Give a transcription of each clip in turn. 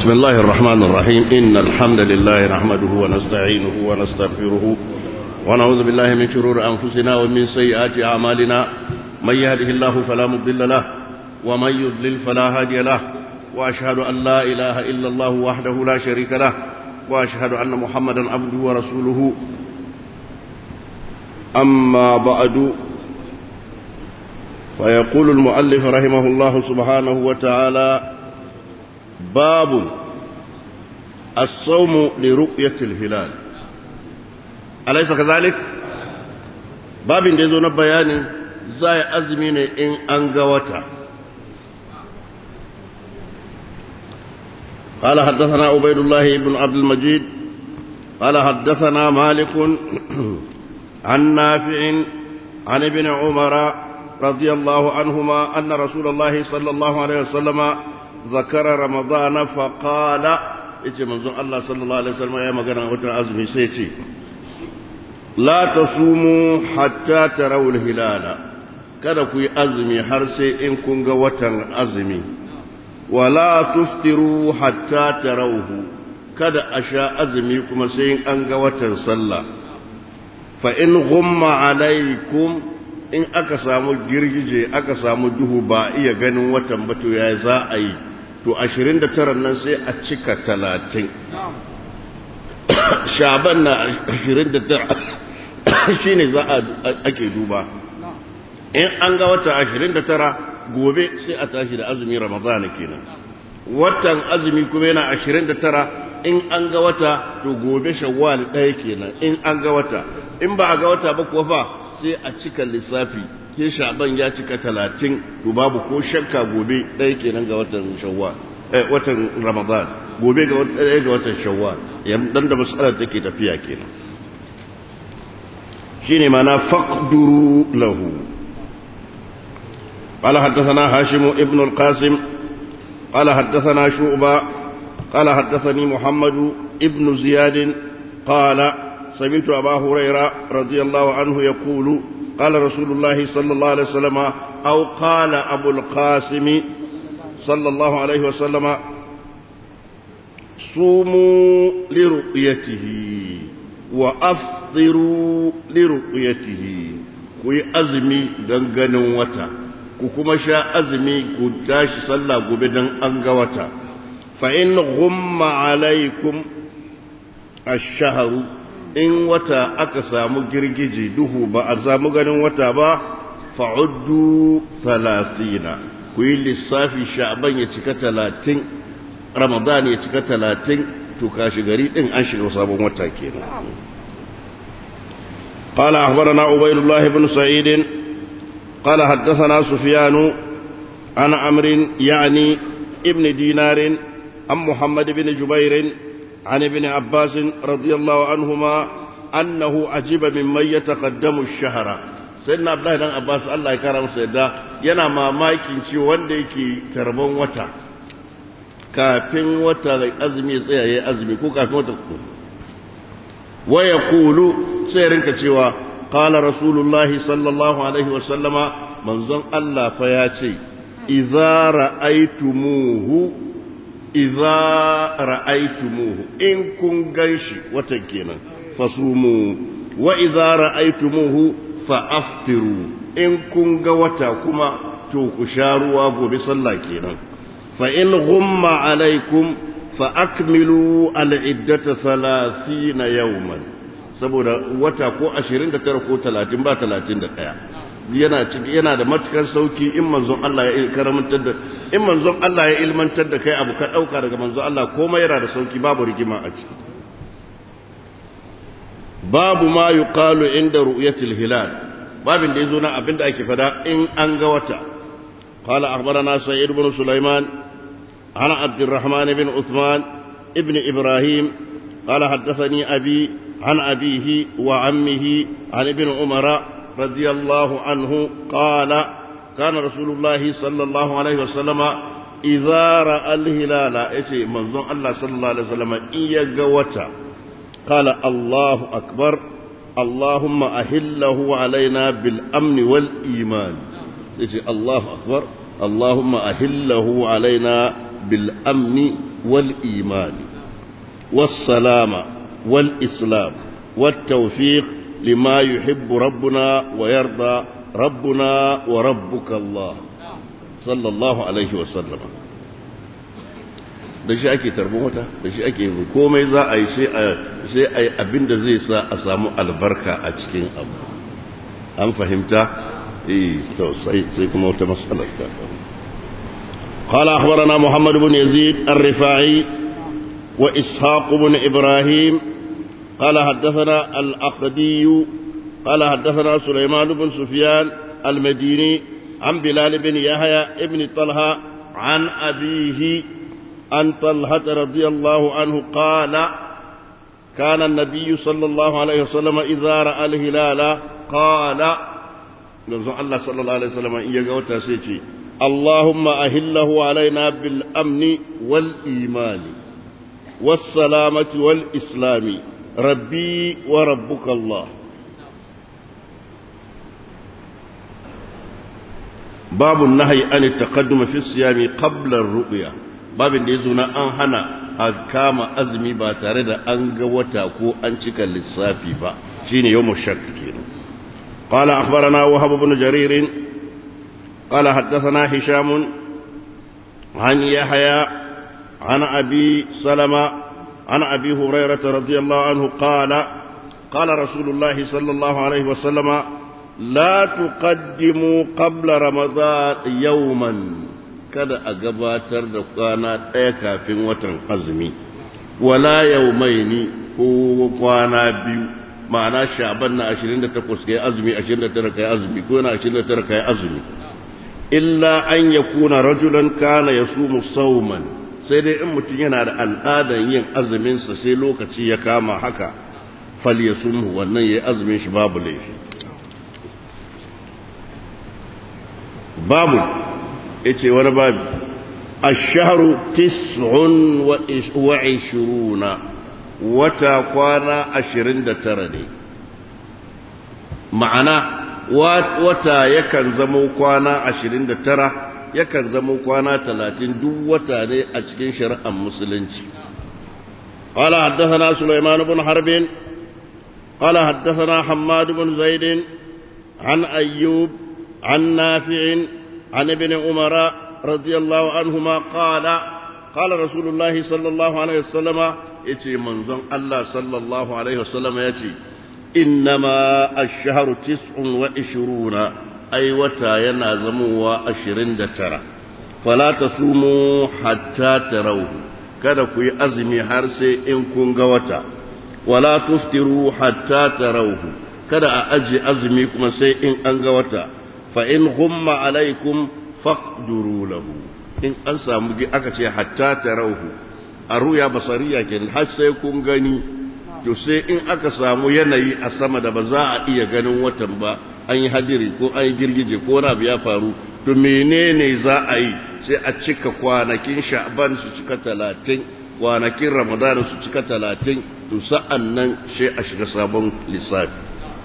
بسم الله الرحمن الرحيم إن الحمد لله نحمده ونستعينه ونستغفره ونعوذ بالله من شرور أنفسنا ومن سيئات أعمالنا من يهده الله فلا مضل له ومن يضلل فلا هادي له وأشهد أن لا إله إلا الله وحده لا شريك له وأشهد أن محمدا عبده ورسوله أما بعد فيقول المؤلف رحمه الله سبحانه وتعالى باب الصوم لرؤية الهلال أليس كذلك باب ديزون بيان زي أزمين إن أنقوتا قال حدثنا عبيد الله بن عبد المجيد قال حدثنا مالك عن نافع عن ابن عمر رضي الله عنهما أن رسول الله صلى الله عليه وسلم ذكر رمضان فقال yace manzon Allah sallallahu alaihi wasallam ya magana watan azumi sai ce la tasumu hatta tarawul hilala kada ku yi azumi har sai in kun ga watan azumi wala tuftiru hatta tarawhu kada a sha azumi kuma sai in an ga watan sallah fa in ghumma alaikum in aka samu girgije aka samu duhu ba iya ganin watan ba to ya za a yi to 29 nan sai a cika 30 shaban na 29 shine za a ake duba in an ga wata 29 gobe sai a tashi da azumi ramadana kenan watan azumi kuma yana 29 in an ga wata to gobe shawwal ɗaya kenan in an ga wata in ba a ga wata ba kuwa fa sai a cika lissafi ke shaban ya cika talatin to babu ko shakka gobe ɗaya kenan ga watan shawwal eh watan ramadan gobe ga ɗaya ga watan shawwal dan da masalar take tafiya kenan shine mana faqduru lahu قال حدثنا هاشم ابن القاسم قال حدثنا شعبة قال حدثني محمد ابن زياد قال سمعت أبا هريرة رضي الله عنه يقول قال رسول الله صلى الله عليه وسلم أو قال أبو القاسم صلى الله عليه وسلم صوموا لرؤيته وأفطروا لرؤيته kuyi azumi don ganin wata ku kuma sha azumi ku tashi sallah gobe don an ga wata fa in ghumma alaikum ash-shahru in wata aka samu girgije duhu ba a samu ganin wata ba fa'uddu talatina ku yi lissafi sha'ban ya cika talatin ramadan ya cika talatin to kashi gari din an shiga sabon wata kenan قال أخبرنا عبيد الله بن سعيد قال حدثنا سفيان عن عمرو يعني ابن دينار عن محمد بن جبير عن ابن عباس رضي الله عنهما أنه عجب ممن يتقدم الشهر سيدنا عبد الله بن عباس الله يكرم سيدا yana mamakin ci wanda yake tarban wata kafin wata da azumi ya tsaya yayi azumi ko kafin wata wa yaqulu sai rinka cewa qala rasulullahi sallallahu alaihi wa sallama manzon Allah fa ya ce idza ra'aytumuhu idza ra'aytumuhu in kun ganshi watan kenan fasumu wa idza ra'aytumuhu fa aftiru in kun ga wata kuma to ku sha ruwa gobe sallah kenan fa in ghumma alaikum fa akmilu al-iddata 30 yawman saboda wata ko 29 ko 30 ba 31 yana yana da matukar sauki in manzon Allah ya karamantar da in manzon Allah ya ilmantar da kai abu ka dauka daga manzon Allah komai yana da sauki babu rigima a ciki babu ma yuqalu inda ru'yatil hilal babin da yazo na abinda ake fada in an ga wata qala akhbarana sa'id ibn sulaiman ana abdurrahman ibn uthman ibn ibrahim qala haddathani abi an abihi wa ammihi an ibn umara رضي الله عنه قال كان رسول الله صلى الله عليه وسلم إذا رأى الهلال إيشي منظر الله صلى الله عليه وسلم إيا قوتا قال الله أكبر اللهم أهله علينا بالأمن والإيمان إيشي الله أكبر اللهم أهله علينا بالأمن والإيمان والسلام والإسلام والتوفيق لما يحب ربنا ويرضى ربنا وربك الله صلى الله عليه وسلم da shi ake tarbin wata da shi ake komai za a yi sai a yi abin da zai sa a samu albarka a cikin abu an fahimta sai kuma wata matsalar ta قال أخبرنا محمد بن يزيد الرفاعي وإسحاق بن إبراهيم قال حدثنا الأقدي قال حدثنا سليمان بن سفيان المديني عن بلال بن يحيى ابن طلحة عن أبيه عن طلحة رضي الله عنه قال كان النبي صلى الله عليه وسلم إذا رأى الهلال قال الله صلى الله عليه وسلم إيجا سيتي اللهم أهله علينا بالأمن والإيمان والسلامة والإسلام ربي وربك الله باب النهي عن التقدم في الصيام قبل الرؤيا باب da yazo na an hana a kama azumi ba tare da an ga wata ko an cika lissafi ba shine yawmu shakk kenan qala akhbarana wahab ibn jarir qala haddathana hisham an yahya an abi salama عن أبي هريرة رضي الله عنه قال قال رسول الله صلى الله عليه وسلم لا تقدموا قبل رمضان يوما kada a gabatar da kwana ɗaya kafin watan azumi wala yaumaini ko kwana biyu ma'ana sha'ban na 28 kai azumi 29 kai azumi ko na 29 kai azumi illa an yakuna rajulan kana yasumu sawman sai dai in mutum yana da al'adar yin azuminsa sai lokaci ya kama haka fal ya sunhu wannan ya yi azumin shi babu laifi babu ya ce wani babu asharu tis'un wa ishiruna wata kwana ashirin da tara ne ma'ana wata yakan zamo kwana ashirin da tara yakan zama kwana talatin duk wata ne a cikin shari'ar musulunci قال حدثنا سليمان بن حرب قال حدثنا حماد بن زيد عن أيوب عن نافع عن ابن عمر رضي الله عنهما قال قال رسول الله صلى الله عليه وسلم يتي منظم الله صلى الله عليه وسلم يتي إنما الشهر تسع وعشرون ai wata yana zamowa ashirin da tara fala ta sumo hatta ta rauhu kada ku yi azumi har sai in kun ga wata wala tuftiru hatta ta rauhu kada a ajiye azumi kuma sai in an ga wata fa in humma alaikum faqduru lahu in an samu aka ce hatta ta rauhu a ruya basariya kenan har sai kun gani to sai in aka samu yanayi a sama da ba za a iya ganin watan ba an yi hadiri ko an yi girgije ko wani abu ya faru to menene za a yi sai a cika kwanakin sha'ban su cika talatin kwanakin ramadan su cika talatin to sa'an nan sai a shiga sabon lissafi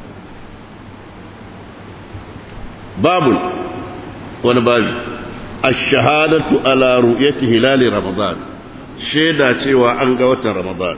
babu wani babu ash-shahadatu ala ru'yati hilali ramadan shaida cewa an ga watan ramadan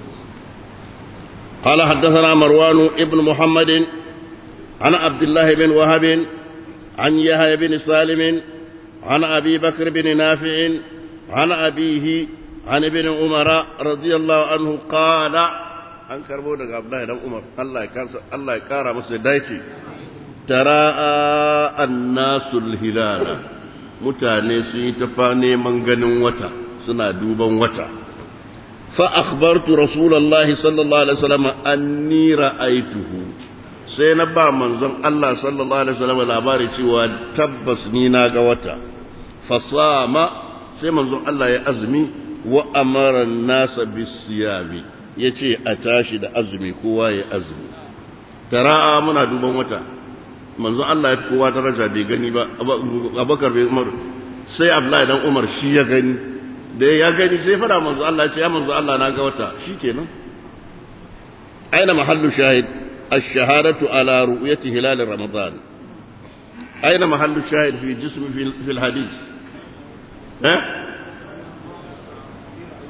قال حدثنا مروان ابن محمد عن عبد الله بن وهب عن يحيى بن سالم عن أبي بكر بن نافع عن أبيه عن ابن عمر رضي الله عنه قال an karbo daga Abdullahi dan Umar Allah ya kansa Allah ya kara masa dace tara'a annasul hilala mutane sun yi ta neman ganin wata suna duban wata fa akhbartu rasulullahi sallallahu alaihi wasallam anni ra'aituhu sai na ba manzon Allah sallallahu alaihi wasallam labari cewa tabbas ni na ga wata fasama sai manzon Allah ya azumi wa amara nasa bisiyami yace a tashi da azumi kowa ya azumi tara'a muna duban wata manzon Allah ya kowa daraja bai gani ba Abubakar bai Umar sai Abdullahi dan Umar shi ya gani da ya gani sai fara manzon Allah ya ce ya manzon Allah na ga wata shikenan aina mahallu shahid الشهادة على رؤية هلال رمضان أين محل الشاهد في جسم في, في الحديث ها؟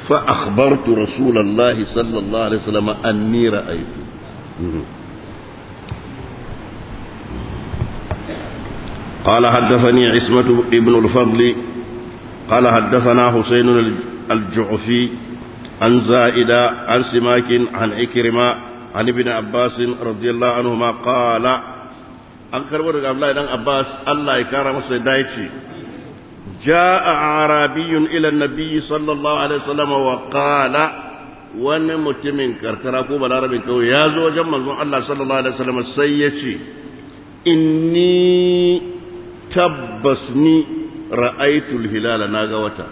فأخبرت رسول الله صلى الله عليه وسلم أني رأيت قال حدثني عصمة ابن الفضل قال حدثنا حسين الجعفي عن زائدة عن سماك عن عكرمة عن ابن عباس رضي الله عنهما قال an karbo daga Abdullahi dan Abbas Allah ya kara masa dace jaa arabiyyun ila an-nabiy sallallahu alaihi wasallam wa qala wani mutumin karkara ko balarabin kawai ya zo wajen manzon Allah sallallahu alaihi wasallam sai ya ce inni tabbas ni ra'aytul hilala naga wata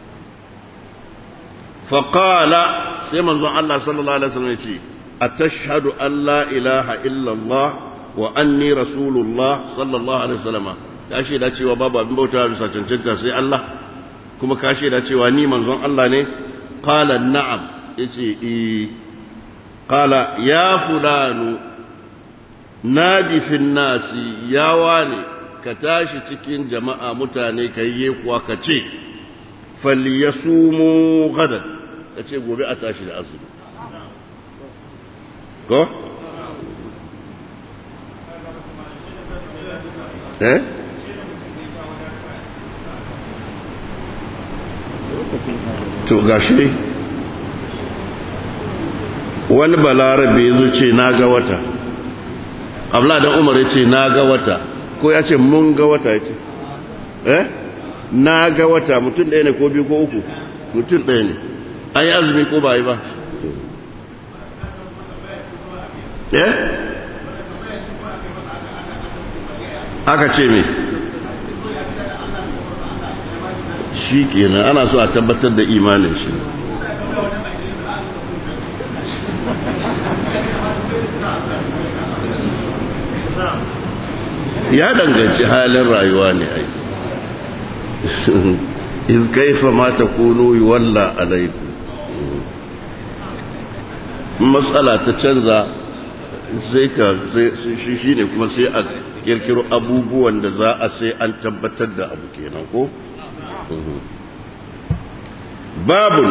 faqala sai manzon Allah sallallahu alaihi wasallam ya ce atashhadu an la ilaha illa Allah wa anni rasulullah sallallahu alaihi wasallam ka shaida cewa babu abin bauta bisa cancanta sai Allah kuma ka shaida cewa ni manzon Allah ne qala na'am yace eh qala ya fulanu nadi fin nasi ya wane ka tashi cikin jama'a mutane kai ye kuwa ka ce falyasumu gadan ka ce gobe a tashi da azumi ko eh to gashi wani balarabe ya ce na ga wata abla da umar ya ce na ga wata ko ya ce mun ga wata ya ce eh na ga wata mutum ɗaya ne ko biyu ko uku mutum ɗaya ne an yi azumi ko ba yi ba eh aka ce me shi kenan ana so a tabbatar da imanin shi ya danganci halin rayuwa ne ai iz kaifa ma takunu yuwalla alaikum matsala ta canza sai ka shi shine kuma sai a kirkiro abubuwan da za a sai an tabbatar da abu kenan ko babun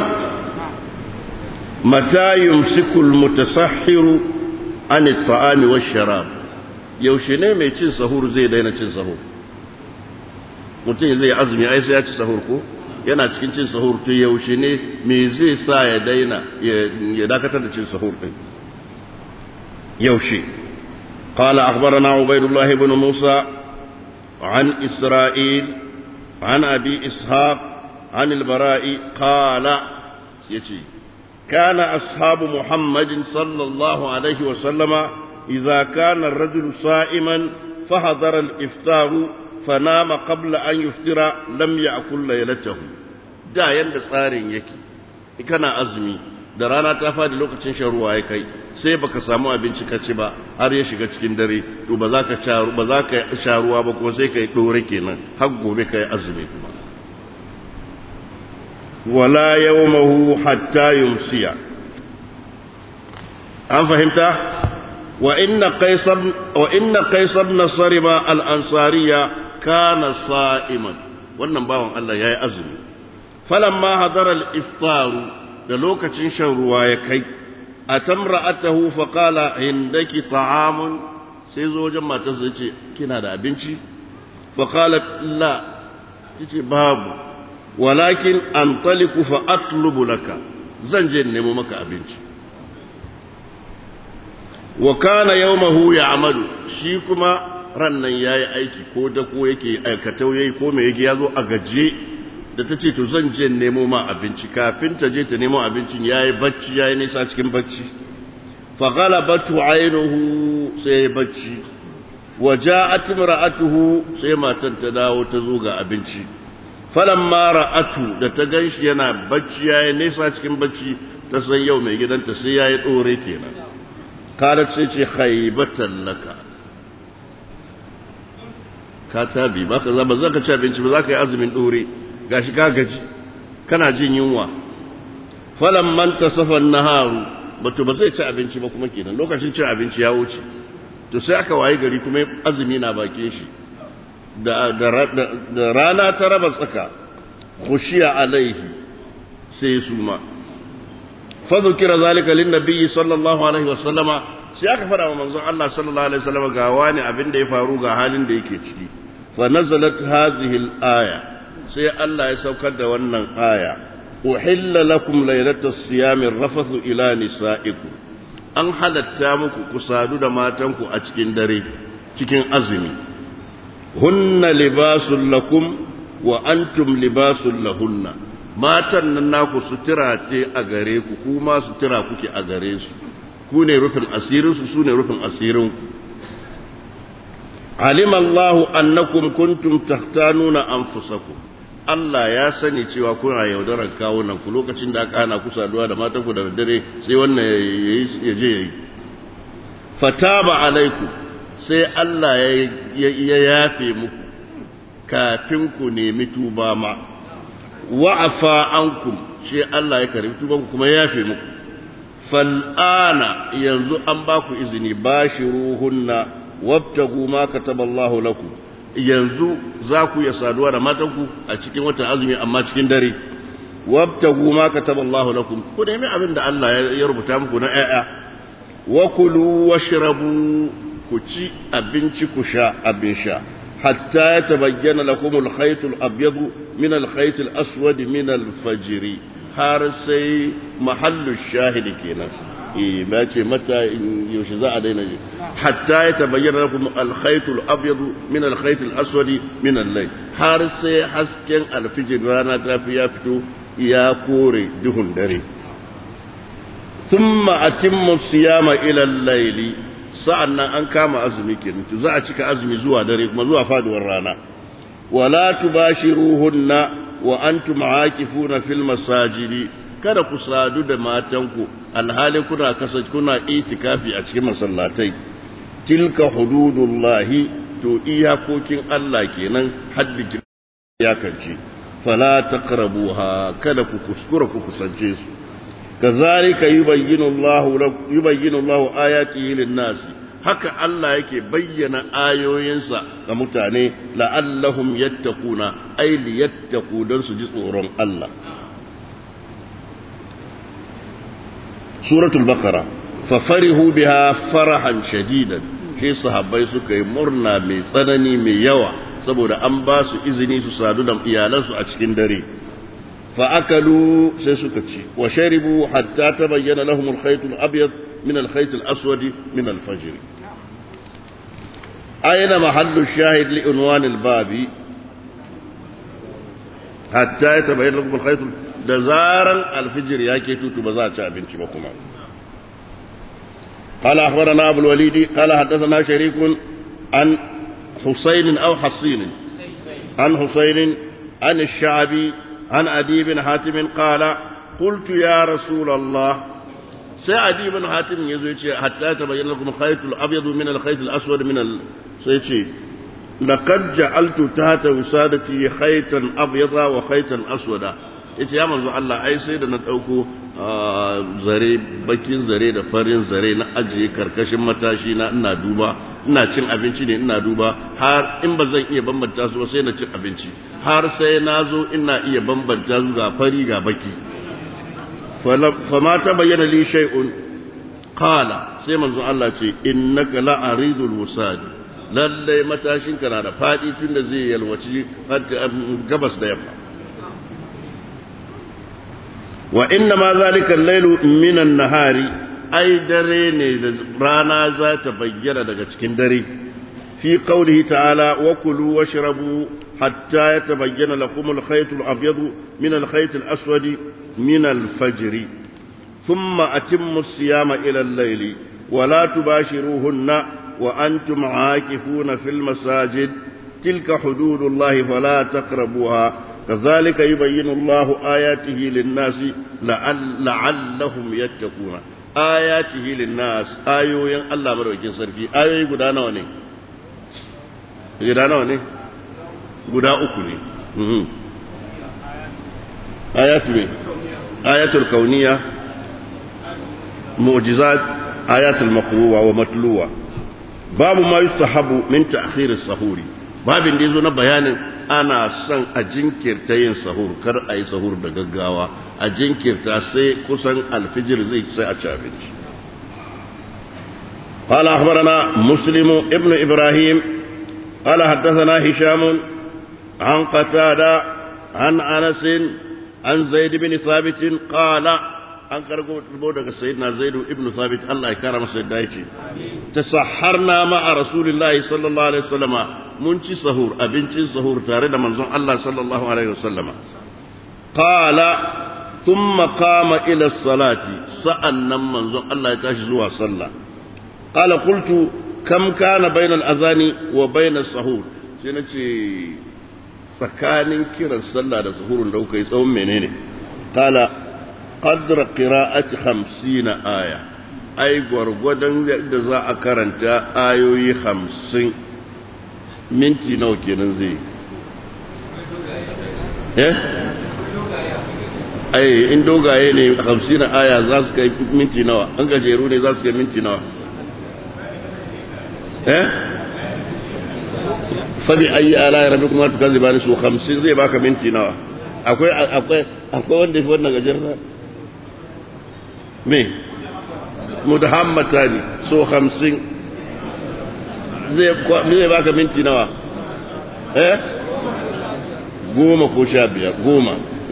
mata yumsikul mutasahhiru an at-ta'ami wash-sharab yaushe ne mai cin sahur zai daina cin sahur mutum zai azumi ai sai ya ci sahur ko yana cikin cin sahur to yaushe ne me zai sa ya daina ya dakatar da cin sahur din yaushe قال أخبرنا عبيد الله بن موسى عن إسرائيل عن أبي إسحاق عن البراء قال يتي كان أصحاب محمد صلى الله عليه وسلم إذا كان الرجل صائما فحضر الإفطار فنام قبل أن يفطر لم يأكل ليلته دا يند tsarin yake kana azumi da rana ta fadi lokacin shan ruwa ya kai sai baka samu abinci ka ci ba har ya shiga cikin dare to ba za ka ba za ka sha ruwa ba kuma sai ka yi dore kenan har gobe ka yi azumi kuma wala yawmahu hatta yumsiya an fahimta wa inna qaisar wa inna qaisar ibn sarima al-ansariya kana sa'iman wannan bawan Allah yayi azumi falamma hadara al-iftar da lokacin shan ruwa ya kai atamra'atahu fa qala indaki ta'amun sai zo wajen matarsa yace kina da abinci fa qalat la tace babu walakin antaliku fa atlubu laka zan je nemo maka abinci wa kana yawmahu ya'malu shi kuma rannan yayi aiki ko da ko yake aikatau yayi ko me yake yazo a gaje da tace to zan je nemo ma abinci kafin ta je ta nemo abincin yayi bacci yayi nisa cikin bacci fa ghalabatu aynuhu sai bacci wa ja'at imra'atuhu sai matan ta dawo ta zo ga abinci falamma ra'atu da ta ganshi yana bacci yayi nisa cikin bacci ta san yau mai gidanta sai yayi dore kenan kalat sai ce khaybatan laka ka tabi baka za ba za ka ci abinci ba za ka yi azumin dore gashi ka gaji kana jin yunwa falamman tasafa naharu bato ba zai ci abinci ba kuma kenan lokacin cin abinci ya wuce to sai aka wayi gari kuma azumi na bakin shi da rana ta raba tsaka khushiya alaihi sai su ma fa zukira zalika lin nabiyyi sallallahu alaihi wasallama sai aka fara wa manzon Allah sallallahu alaihi wasallama ga wani abin da ya faru ga halin da yake ciki fa nazalat hadhihi al-aya sai Allah ya saukar da wannan aya uhilla lakum laylatas siyami rafathu ila nisaikum an halatta muku ku sadu da matanku a cikin dare cikin azumi hunna libasul lakum wa antum libasul lahunna matan nan naku sutura ce a gare ku kuma sutura kuke a gare su ku ne rufin asirin su su ne rufin asirin ku alima Allahu annakum kuntum tahtanuna anfusakum Allah ya sani cewa kuna yaudarar kawunan ku lokacin da aka hana ku saduwa da matan ku da dare sai wannan ya je yayi fataba alaiku sai Allah ya yafe muku kafin ku nemi tuba ma wa'afa ankum sai Allah ya karbi tuban ku kuma ya yafe muku fal'ana yanzu an ba ku izini bashiruhunna wabtagu ma kataballahu lakum yanzu za ku ya saduwa da matanku a cikin watan azumi amma cikin dare wabtagu ma kataballahu lakum ku nemi abin da Allah ya rubuta muku na ƴaƴa wa kulu washrabu ku ci abinci ku sha abin sha hatta ya tabayyana lakum al-khayt al-abyad min al-khayt al-aswad min al-fajr har sai mahallu shahidi kenan eh ba ce mata yaushe za a daina hatta ya tabayyana lakum al-khayt al-abyad min al-khayt al-aswad min al-layl har sai hasken al-fajr rana ta fi ya fito ya kore duhun dare thumma atimmu siyama ila al-layli sa'annan an kama azumi kenan to za a cika azumi zuwa dare kuma zuwa faduwar rana wala tubashiruhunna wa antum aakifuna fil masajidi kada ku sadu da matanku alhali kuna kasa kuna itikafi a cikin masallatai tilka hududullahi to iyakokin Allah kenan haddin ya kance fala taqrabuha kada ku kuskura ku kusance su kazalika yubayyinu Allahu yubayyinu Allahu ayatihi lin-nas haka Allah yake bayyana ayoyinsa ga mutane la'allahum yattaquna ay liyattaqu dan su ji tsoron Allah suratul baqara fa farihu biha farahan shadidan shi sahabbai suka yi murna mai tsanani mai yawa saboda an ba su izini su sadu da iyalansu a cikin dare fa akalu sai suka ci wa sharibu hatta tabayyana lahum al-khayt al-abyad min al-khayt al-aswad min al-fajr ayna mahallu shahid li unwan al-babi hatta yatabayyana lahum al-khayt da zaran al-fajr yake tutu ba za a ci abinci ba kuma قال أخبرنا أبو الوليد قال حدثنا شريك عن حسين أو حصين عن حسين عن الشعبي عن أدي بن حاتم قال قلت يا رسول الله سأدي بن حاتم يزوج حتى تبين لكم الخيط الأبيض من الخيط الأسود من ال... سيتشي لقد جعلت تحت وسادتي خيطا أبيضا وخيطا أسودا yace ya manzo Allah ai sai da na ɗauko zare bakin zare da farin zare na ajiye karkashin matashi na ina duba ina cin abinci ne ina duba har in ba zan iya bambanta su sai na cin abinci har sai na zo ina iya bambanta su ga fari ga baki fama ta bayyana li shay'un qala sai manzo Allah ce innaka la'aridul wusad lalle matashin ka na da fadi tunda zai yalwaci gabas da yamma wa inna ma zalika al-lailu min an-nahari ai dare ne da rana za ta bayyana daga cikin dare fi qawlihi ta'ala wa kulu washrabu hatta yatabayyana lakum al-khayt al-abyad min al-khayt al-aswad min al-fajr thumma atimmu as-siyama ila al-layli wa la tubashiruhunna wa antum aakifuna fil masajid tilka hududullahi fala taqrabuha كذلك يبين الله آياته للناس لعل لعلهم يتقون آياته للناس آيوين الله مروكين سركي آيوي غدا nawa ne guda nawa ne guda uku ne ayatu ne ayatul kauniya mu'jizat ayatul maqruwa wa matluwa babu ma yustahabu min ta'khir as-sahuri babin da yazo na bayanin ana son a jinkirta yin sahur kar a yi sahur da gaggawa a jinkirta sai kusan alfijir zai sai a ci abinci قال أخبرنا مسلم ابن إبراهيم قال حدثنا هشام عن قتادة عن أنس عن زيد بن ثابت قال an karbo daga sayyidina zaidu ibn sabit Allah ya kara masa yadda yake tasahharna ma'a rasulillahi sallallahu alaihi wasallama mun ci sahur abincin sahur tare da manzon Allah sallallahu alaihi wasallama qala thumma qama ila salati sa'annan manzon Allah ya tashi zuwa sallah qala qultu kam kana bainal azani wa bainas sahur sai nace tsakanin kiran sallah da sahurun da kuka yi tsawon menene qala قدر قراءة خمسين آية أي gwargwadon yadda za a karanta ayoyi hamsin minti nawa kenan zai eh ai in dogaye ne hamsin aya za su kai minti nawa an gajeru ne za su kai minti nawa eh fabi ayi ala ya rabi kuma tukazi bani su hamsin zai baka minti nawa akwai akwai akwai wanda fi wannan gajerna me mudahammata ne so hamsin zai baka minti nawa eh goma ko sha biyar goma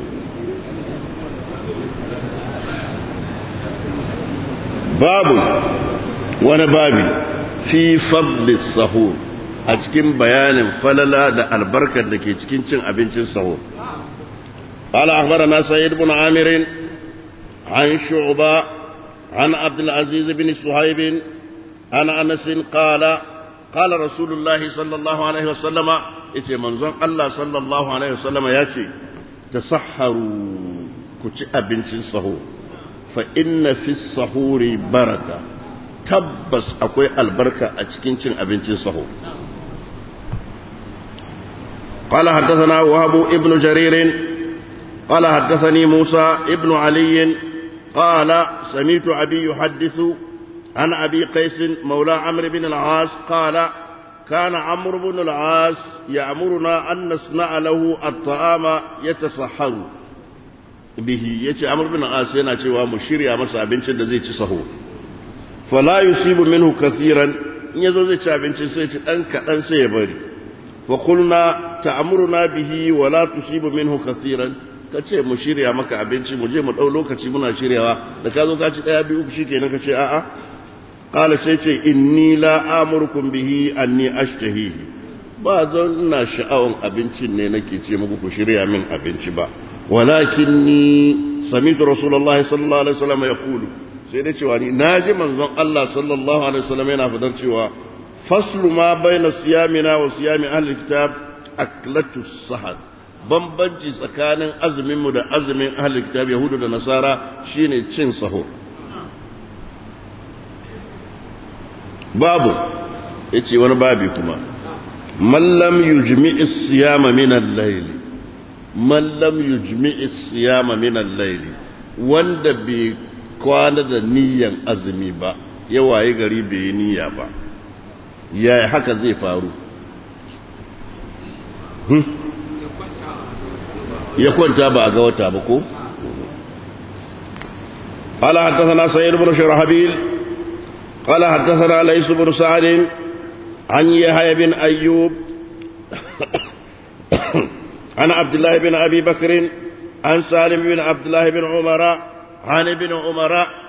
babu wani babi fi fadlis sahur a cikin bayanin falala da albarkar da ke cikin cin abincin sahur قال أخبرنا سيد بن عامر عن شعبة عن عبد العزيز بن صهيب عن أنس قال قال رسول الله صلى الله عليه وسلم إتي منظر الله صلى الله عليه وسلم ياتي تصحروا كتي أبنت الصهور فإن في الصهور بركة تبس أكوي البركة أتكين أبنت الصهور قال حدثنا وهب ابن جرير قال حدثني موسى ابن علي قال سمعت أبي يحدث عن أبي قيس مولى عمرو بن العاص قال كان عمرو بن العاص يأمرنا أن نصنع له الطعام يتصحر به يتي عمرو بن العاص yana cewa mu shirya masa abincin da zai ci saho fala yusibu minhu kathiran in yazo zai ci abincin sai ci dan kadan sai ya bari fa qulna ta'muruna bihi wa la tusibu minhu kathiran ka ce mu shirya maka abinci mu je mu ɗau lokaci muna shiryawa da ka zo ka ci ɗaya biyu shi kenan ka ce a'a ƙala sai ce inni la amurkum bihi anni ashtahihi ba zan ina sha'awan abincin ne nake ce muku ku shirya min abinci ba walakin ni samitu rasulullahi sallallahu alaihi wasallam ya kulu sai da cewa ni naji manzon Allah sallallahu alaihi wasallam yana fadar cewa faslu ma baina siyamina wa siyami ahli kitab aklatu sahad bambanci tsakanin azuminmu da azumin ahlul kitab yahudu da nasara shine cin sahur babu yace wani babi kuma man lam yujmi'i siyama min al-layl man lam yujmi'i siyama min al-layl wanda bai kwana da niyyan azumi ba ya waye gari bai yi niyya ba yaya haka zai faru ya kwanta ba a ga wata ba ko قال حدثنا سيد بن شرحبيل قال حدثنا ليس بن سعد عن يحيى بن أيوب عن عبد الله بن أبي بكر عن سالم بن عبد الله بن عمر عن ابن عمر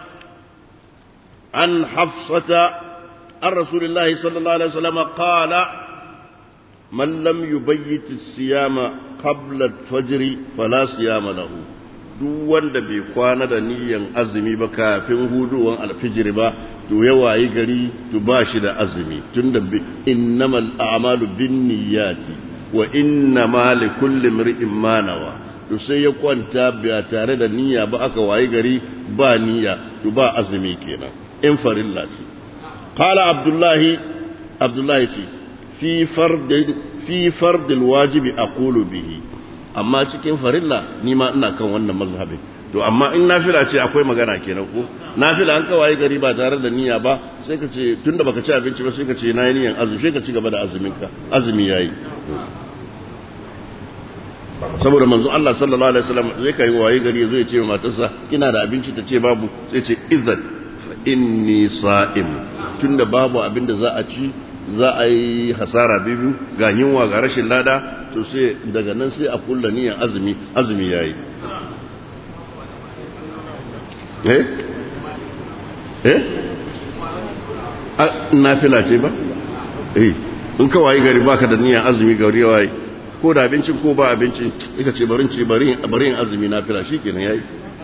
عن حفصة عن رسول الله صلى الله عليه وسلم قال من لم يبيت الصيام قبل الفجر فلا صيام له duk wanda bai kwana da niyyan azumi ba kafin huduwan alfijir ba to ya wayi gari to ba shi da azumi tunda innamal a'malu binniyati wa innama likulli imri'in ma nawa to sai ya kwanta ba tare da niyya ba aka wayi gari ba niyya to ba azumi kenan in farilla ce qala abdullahi abdullahi ce fi fardin fi fardil wajibi aqulu bihi amma cikin farilla ni ma ina kan wannan mazhabin to amma in nafila ce akwai magana kenan ko nafila an kawai gari ba tare da niyya ba sai ka ce tunda baka ci abinci ba sai ka ce nayi niyyan azumi sai ka ci gaba da azumin ka azumi yayi saboda manzo Allah sallallahu alaihi wasallam zai kai waye gari zai ce wa matarsa kina da abinci ta ce babu sai ce idan fa inni sa'im tunda babu abin da za a ci za a yi hasara biyu ga yunwa ga rashin lada to sai daga nan sai a kulla niyyar azumi azumi yayi eh eh nafila ce ba eh in ka waye gari baka da niyyar azumi gari waye ko da abincin ko ba abincin ika ce barin ce barin azumi nafila shikenan yayi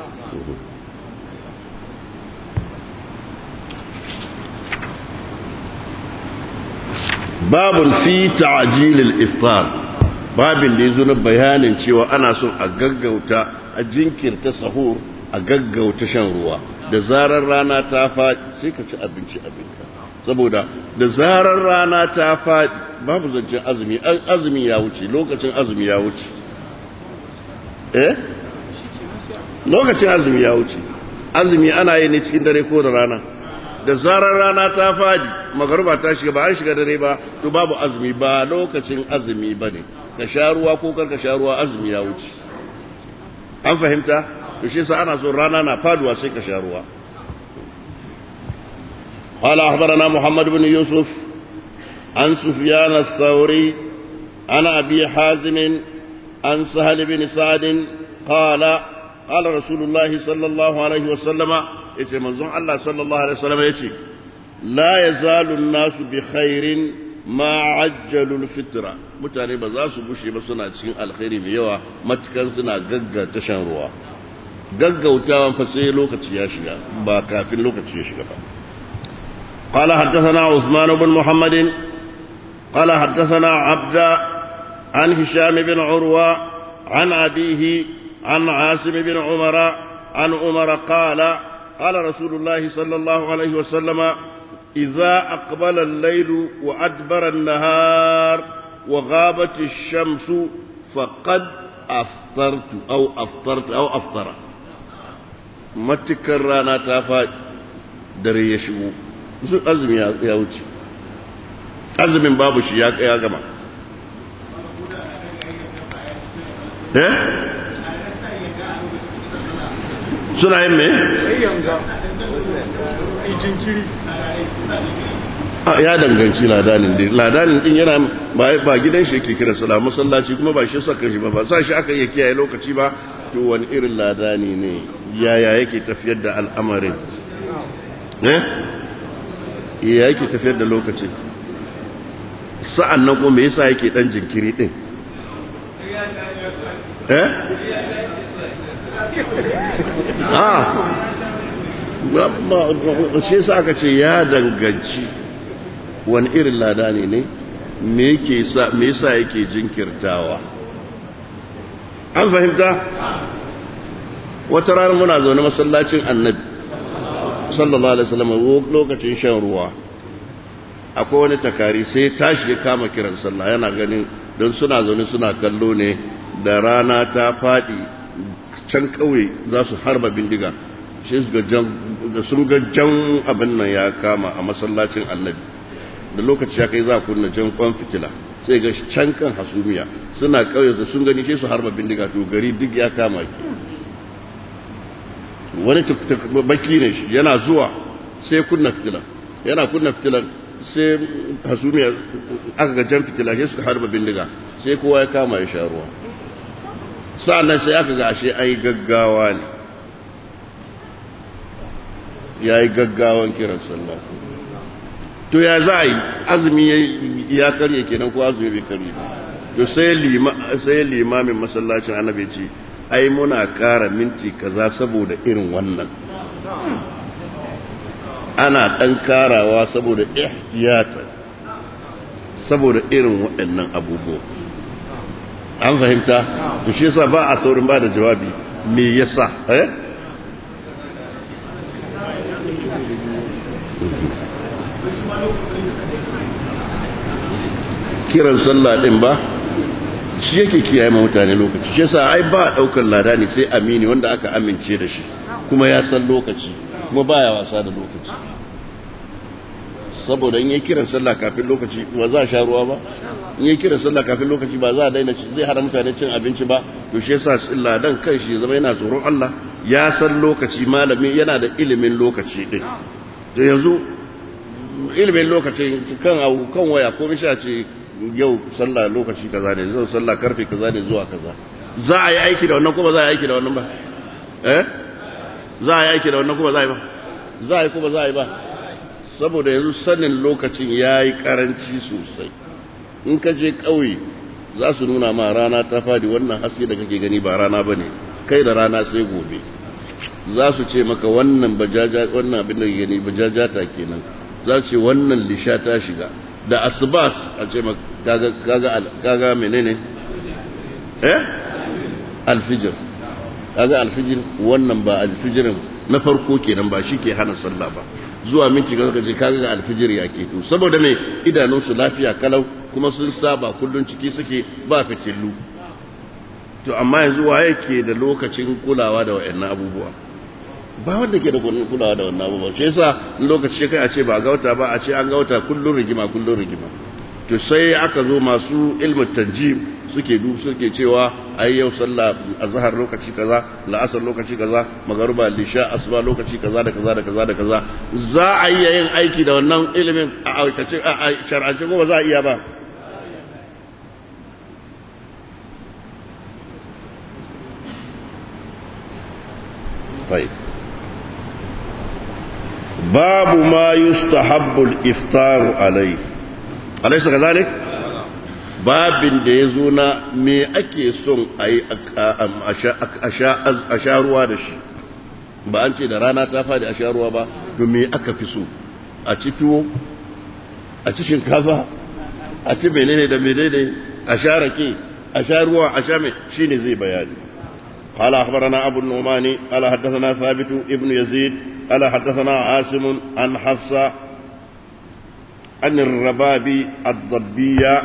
babun fi ta'jilil iftar babin da yazo na bayanin cewa ana son a gaggauta a jinkirta sahur a gaggauta shan ruwa da zarar rana ta faɗi sai ka ci abinci abinka saboda da zarar rana ta faɗi babu zancen azumi azumi ya wuce lokacin azumi ya wuce eh lokacin azumi ya wuce azumi ana yi ne cikin dare ko da rana da zarar rana ta faɗi magaruba ta shiga ba an shiga dare ba to babu azumi ba lokacin azumi ba ne ka sha ruwa ko kar ka sha ruwa azumi ya wuce an fahimta to shi sa ana so rana na faduwa sai ka sha ruwa قال أخبرنا محمد بن يوسف عن سفيان الثوري عن أبي حازم عن سهل بن سعد قال قال رسول الله صلى الله عليه وسلم يتي منظوم الله صلى الله عليه وسلم يتي لا يزال الناس بخير ما عجلوا الفطرة mutane ba za su bushe ba suna cikin alkhairi mai yawa matukan suna gaggata shan ruwa gaggautawan fa sai lokaci ya shiga ba kafin lokaci ya shiga ba قال حدثنا عثمان بن محمد قال حدثنا عبد عن هشام بن عروة عن أبيه عن عاصم بن عمر عن عمر قال قال رسول الله صلى الله عليه وسلم إذا أقبل الليل وأدبر النهار وغابت الشمس فقد أفطرت أو أفطرت أو أفطر ما تكرر تافا دري يشبو azumi ya wuce azumin babu shi ya gama eh suna yin me? ya danganci ladanin din ladanin din yana ba gidan shi yake kira sala masallaci kuma ba shi saka shi ba ba sa shi aka iya kiyaye lokaci ba to wani irin ladani ne yaya yake tafiyar da al'amarin eh ya yake tafiyar da lokaci sa'an nan kuma me yasa yake dan jinkiri din eh ah shi yasa aka ce ya danganci wani irin lada ne ne me yake sa me yasa yake jinkirtawa an fahimta wata rana muna zaune masallacin annabi sallallahu alaihi wasallam lokacin shan ruwa akwai wani takari sai tashi ya kama kiran sallah yana ganin don suna zaune suna kallo ne da rana ta faɗi can ƙauye za su harba bindiga shi da sun ga jan abin nan ya kama a masallacin annabi da lokaci ya kai za a kunna jan kwan fitila sai ga can kan hasumiya suna ƙauye da sun gani shi su harba bindiga to gari duk ya kama ki wani baki ne shi yana zuwa sai kunna fitila yana kunna fitilar sai hasumiya aka ga jan fitila sai suka harba bindiga sai kowa ya kama ya sha ruwa sa'annan sai aka ga ashe ai gaggawa ne ya yi gaggawan kiran sallah to ya za a yi azumi ya karye kenan ko azumi bai karye to sai limamin masallacin annabi ce ai muna ƙara minti kaza saboda irin wannan ana ɗan karawa saboda ihtiyata saboda irin waɗannan abubuwa an fahimta to shi yasa ba a saurin ba da jawabi me yasa eh kiran sallah din ba shi yake kiyaye ma mutane lokaci shi yasa ai ba daukar lada ne sai amini wanda aka amince da shi kuma ya san lokaci kuma baya wasa da lokaci saboda in yi kiran sallah kafin lokaci ba za a sha ruwa ba in ya kira sallah kafin lokaci ba za a daina zai hana mutane cin abinci ba to shi yasa ladan kan shi zama yana tsoron Allah ya san lokaci malami yana da ilimin lokaci din to yanzu ilimin lokaci kan kan waya ko misha ce yau sallah lokaci kaza ne zan sallah karfe kaza ne zuwa kaza za a yi aiki da wannan kuma za a yi aiki da wannan ba eh za a yi aiki da wannan kuma za a yi ba za a yi kuma za a yi ba saboda yanzu sanin lokacin ya yi karanci sosai in ka je ƙauye za su nuna ma rana ta fadi wannan haske da kake gani ba rana ba ne kai da rana sai gobe za su ce maka wannan bajaja wannan abin da gani bajajata kenan za su ce wannan lisha ta shiga da asbas a ce maka kaga kaga menene eh alfijir kaga alfijir wannan ba alfijirin na farko kenan ba shi ke hana sallah ba zuwa minti ga kaje kaga ga alfijir ya ke to saboda me idanunsu lafiya kalau kuma sun saba kullun ciki suke ba fitillu to amma yanzu waye ke da lokacin kulawa da wayannan abubuwa ba wanda ke da kulawa da wannan abubuwa shi yasa lokaci kai a ce ba gauta ba a ce an gauta kullun rigima kullun rigima to sai aka zo masu ilmu tanjim suke du suke cewa ai yau sallah azhar lokaci kaza la'asar lokaci kaza magruba lisha asuba lokaci kaza da kaza da kaza da kaza za a iya yin aiki da wannan ilimin a aikace a shar'ance ko ba za a iya ba طيب باب ما يستحب الافطار عليه أليس كذلك؟ babin da ya zo na me ake son a yi a sha ruwa da shi ba an ce da rana ta fadi a sha ruwa ba to me aka fi so a ci tuwo a ci shinkafa a ci menene da menene a sha rake a sha ruwa a sha mai shi ne zai bayani قال أخبرنا أبو النعمان قال حدثنا ثابت ابن يزيد قال حدثنا عاصم عن حفصة عن الرباب الضبية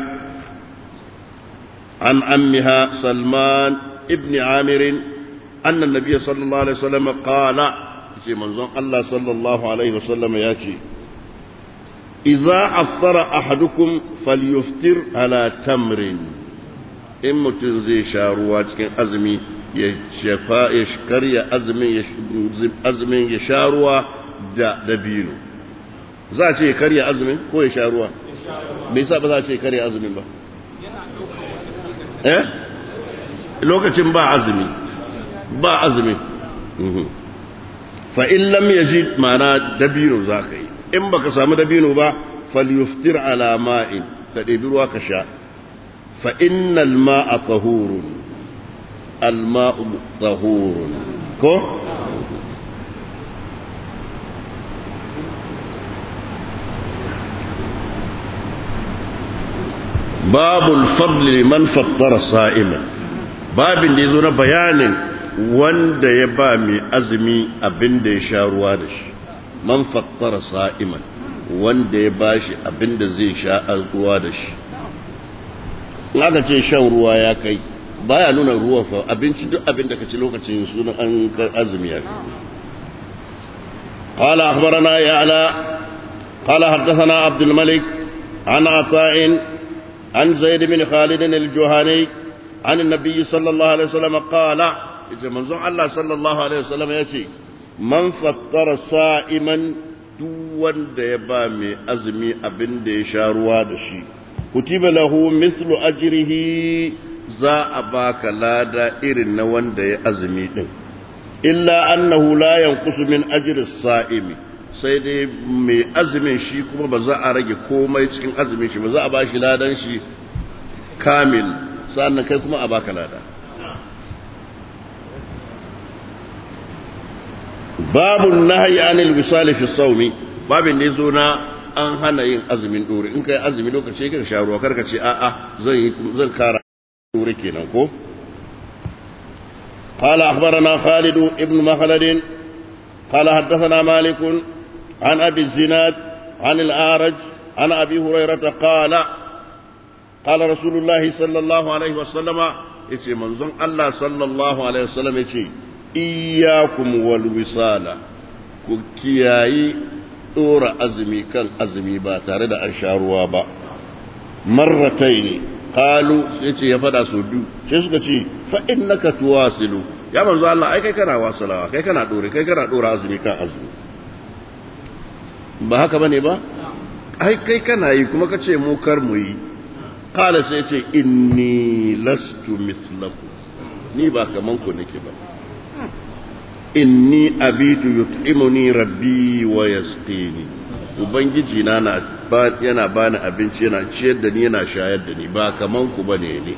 عن عمها سلمان ابن عامر أن النبي صلى الله عليه وسلم قال في منظوم الله صلى الله عليه وسلم ياتي إذا أفطر أحدكم فليفطر على تمر إن متنزي شاروات كان أزمي يشفاء يشكري أزمي أزمي يشاروا da dabino za a ce karya azumin ko ya sha ruwa bai sa ba za a ce karya azumin ba eh lokacin ba azumi ba azumi fa in lam yajid ma'ana dabino za ka yi in baka samu dabino ba falyuftir ala ma'in ka ɗebi ruwa ka sha fa innal ma'a tahurun al ma'u tahurun ko babul fadli man fattara sa'iman babin da yazo na bayanin wanda ya ba mai azumi abin da ya sha ruwa da shi man fattara sa'iman wanda ya ba shi abin da zai sha ruwa da shi in aka ce shan ruwa ya kai baya nuna ruwa fa abinci duk abin da ka ci lokacin sunan an azumi ya قال أخبرنا يعلى قال حدثنا عبد الملك عن عطاء عن زيد بن خالد الجهني عن النبي صلى الله عليه وسلم قال إذا منظر الله صلى الله عليه وسلم يأتي من فطر صائما دون ديبا مي أزمي أبن دي شاروا دشي كتب له مثل أجره za a baka lada irin na wanda ya azumi din illa annahu la yanqusu min ajri as-sa'imi sai dai mai azumin shi kuma ba za a rage komai cikin azumin shi ba za a ba shi ladan shi kamil sannan kai kuma a baka lada babu nahyi anil wisali fi sawmi babin ne zo na an hana yin azumin dore in kai azumi lokaci ka sha ruwa karka ce a'a zan yi zan kara dore kenan ko قال أخبرنا خالد ابن مخلد قال حدثنا مالك عن أبي الزناد عن الأعرج عن أبي هريرة قال قال رسول الله صلى الله عليه وسلم يتي منظم الله صلى الله عليه وسلم يتي إياكم والوصال كياي دور أزمي كان أزمي با تارد أشاروا با marrataini qalu sai ce ya fada su biyu sai suka ce fa innaka tuwasilu ya manzo Allah ai kai kana wasalawa kai kana dore kai kana dora azumi kan azumi ba haka bane ba ai kai kana yi kuma kace mu kar mu yi qala sai ce inni lastu mithlakum ni ba kaman ku nake ba inni abitu yut'imuni rabbi wa yasqini ubangiji na na yana bani abinci yana ciyar da ni yana shayar da ni ba kaman ku bane ne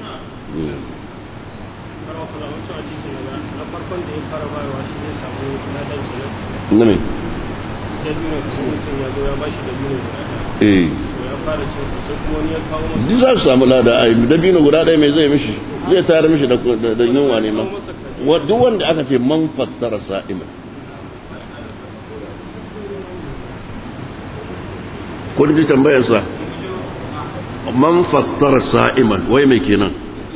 na me eh duk za su samu lada a dabino guda ɗaya mai zai mishi zai tayar mishi da yunwa ne ma duk wanda aka ce man fattara sa'iman kun ji tambayarsa man fattara sa'iman wai mai kenan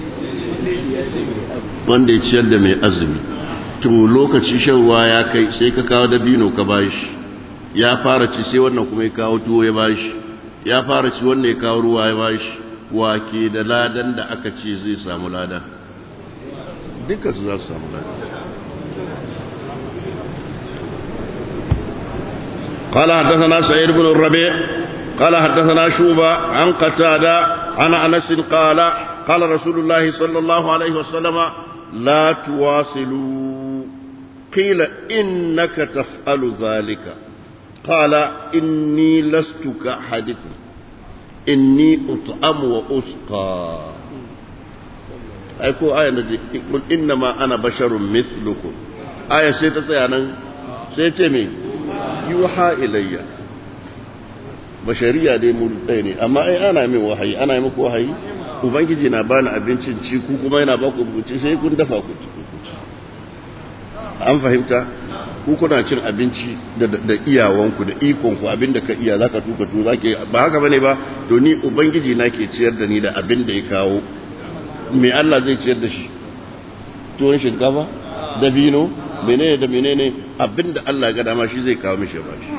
wanda ya ciyar da mai azumi to lokaci shan ruwa ya kai sai ka kawo dabino ka bashi ya fara ci sai wannan kuma ya kawo tuwo ya bashi ya fara ci wannan ya kawo ruwa ya bashi wake da ladan da aka ce zai samu lada duka su za su samu lada قال حدثنا سعيد بن الربيع قال حدثنا شوبة عن قتادة عن أنس قال قال رسول الله صلى الله عليه وسلم لا تواصلوا قيل إنك تفعل ذلك قال إني لست كأحدكم إني أطعم وأسقى أيكو آية نجي قل إنما أنا بشر مثلكم آية سيتا سيانا سيتمي يوحى إلي bashariya dai mu ɗaya ne amma ai ana min wahayi ana yi muku wahayi ubangiji na bani abincin ci ku kuma yana ba ku ci sai kun dafa ku ci an fahimta ku kuna cin abinci da iyawanku da ikonku abinda ka iya zaka tuka tu zake ba haka bane ba to ni ubangiji na ke ciyar da ni da abin da ya kawo me Allah zai ciyar da shi tuwon shinkafa da bino menene da menene abinda Allah ga dama shi zai kawo mishi ba shi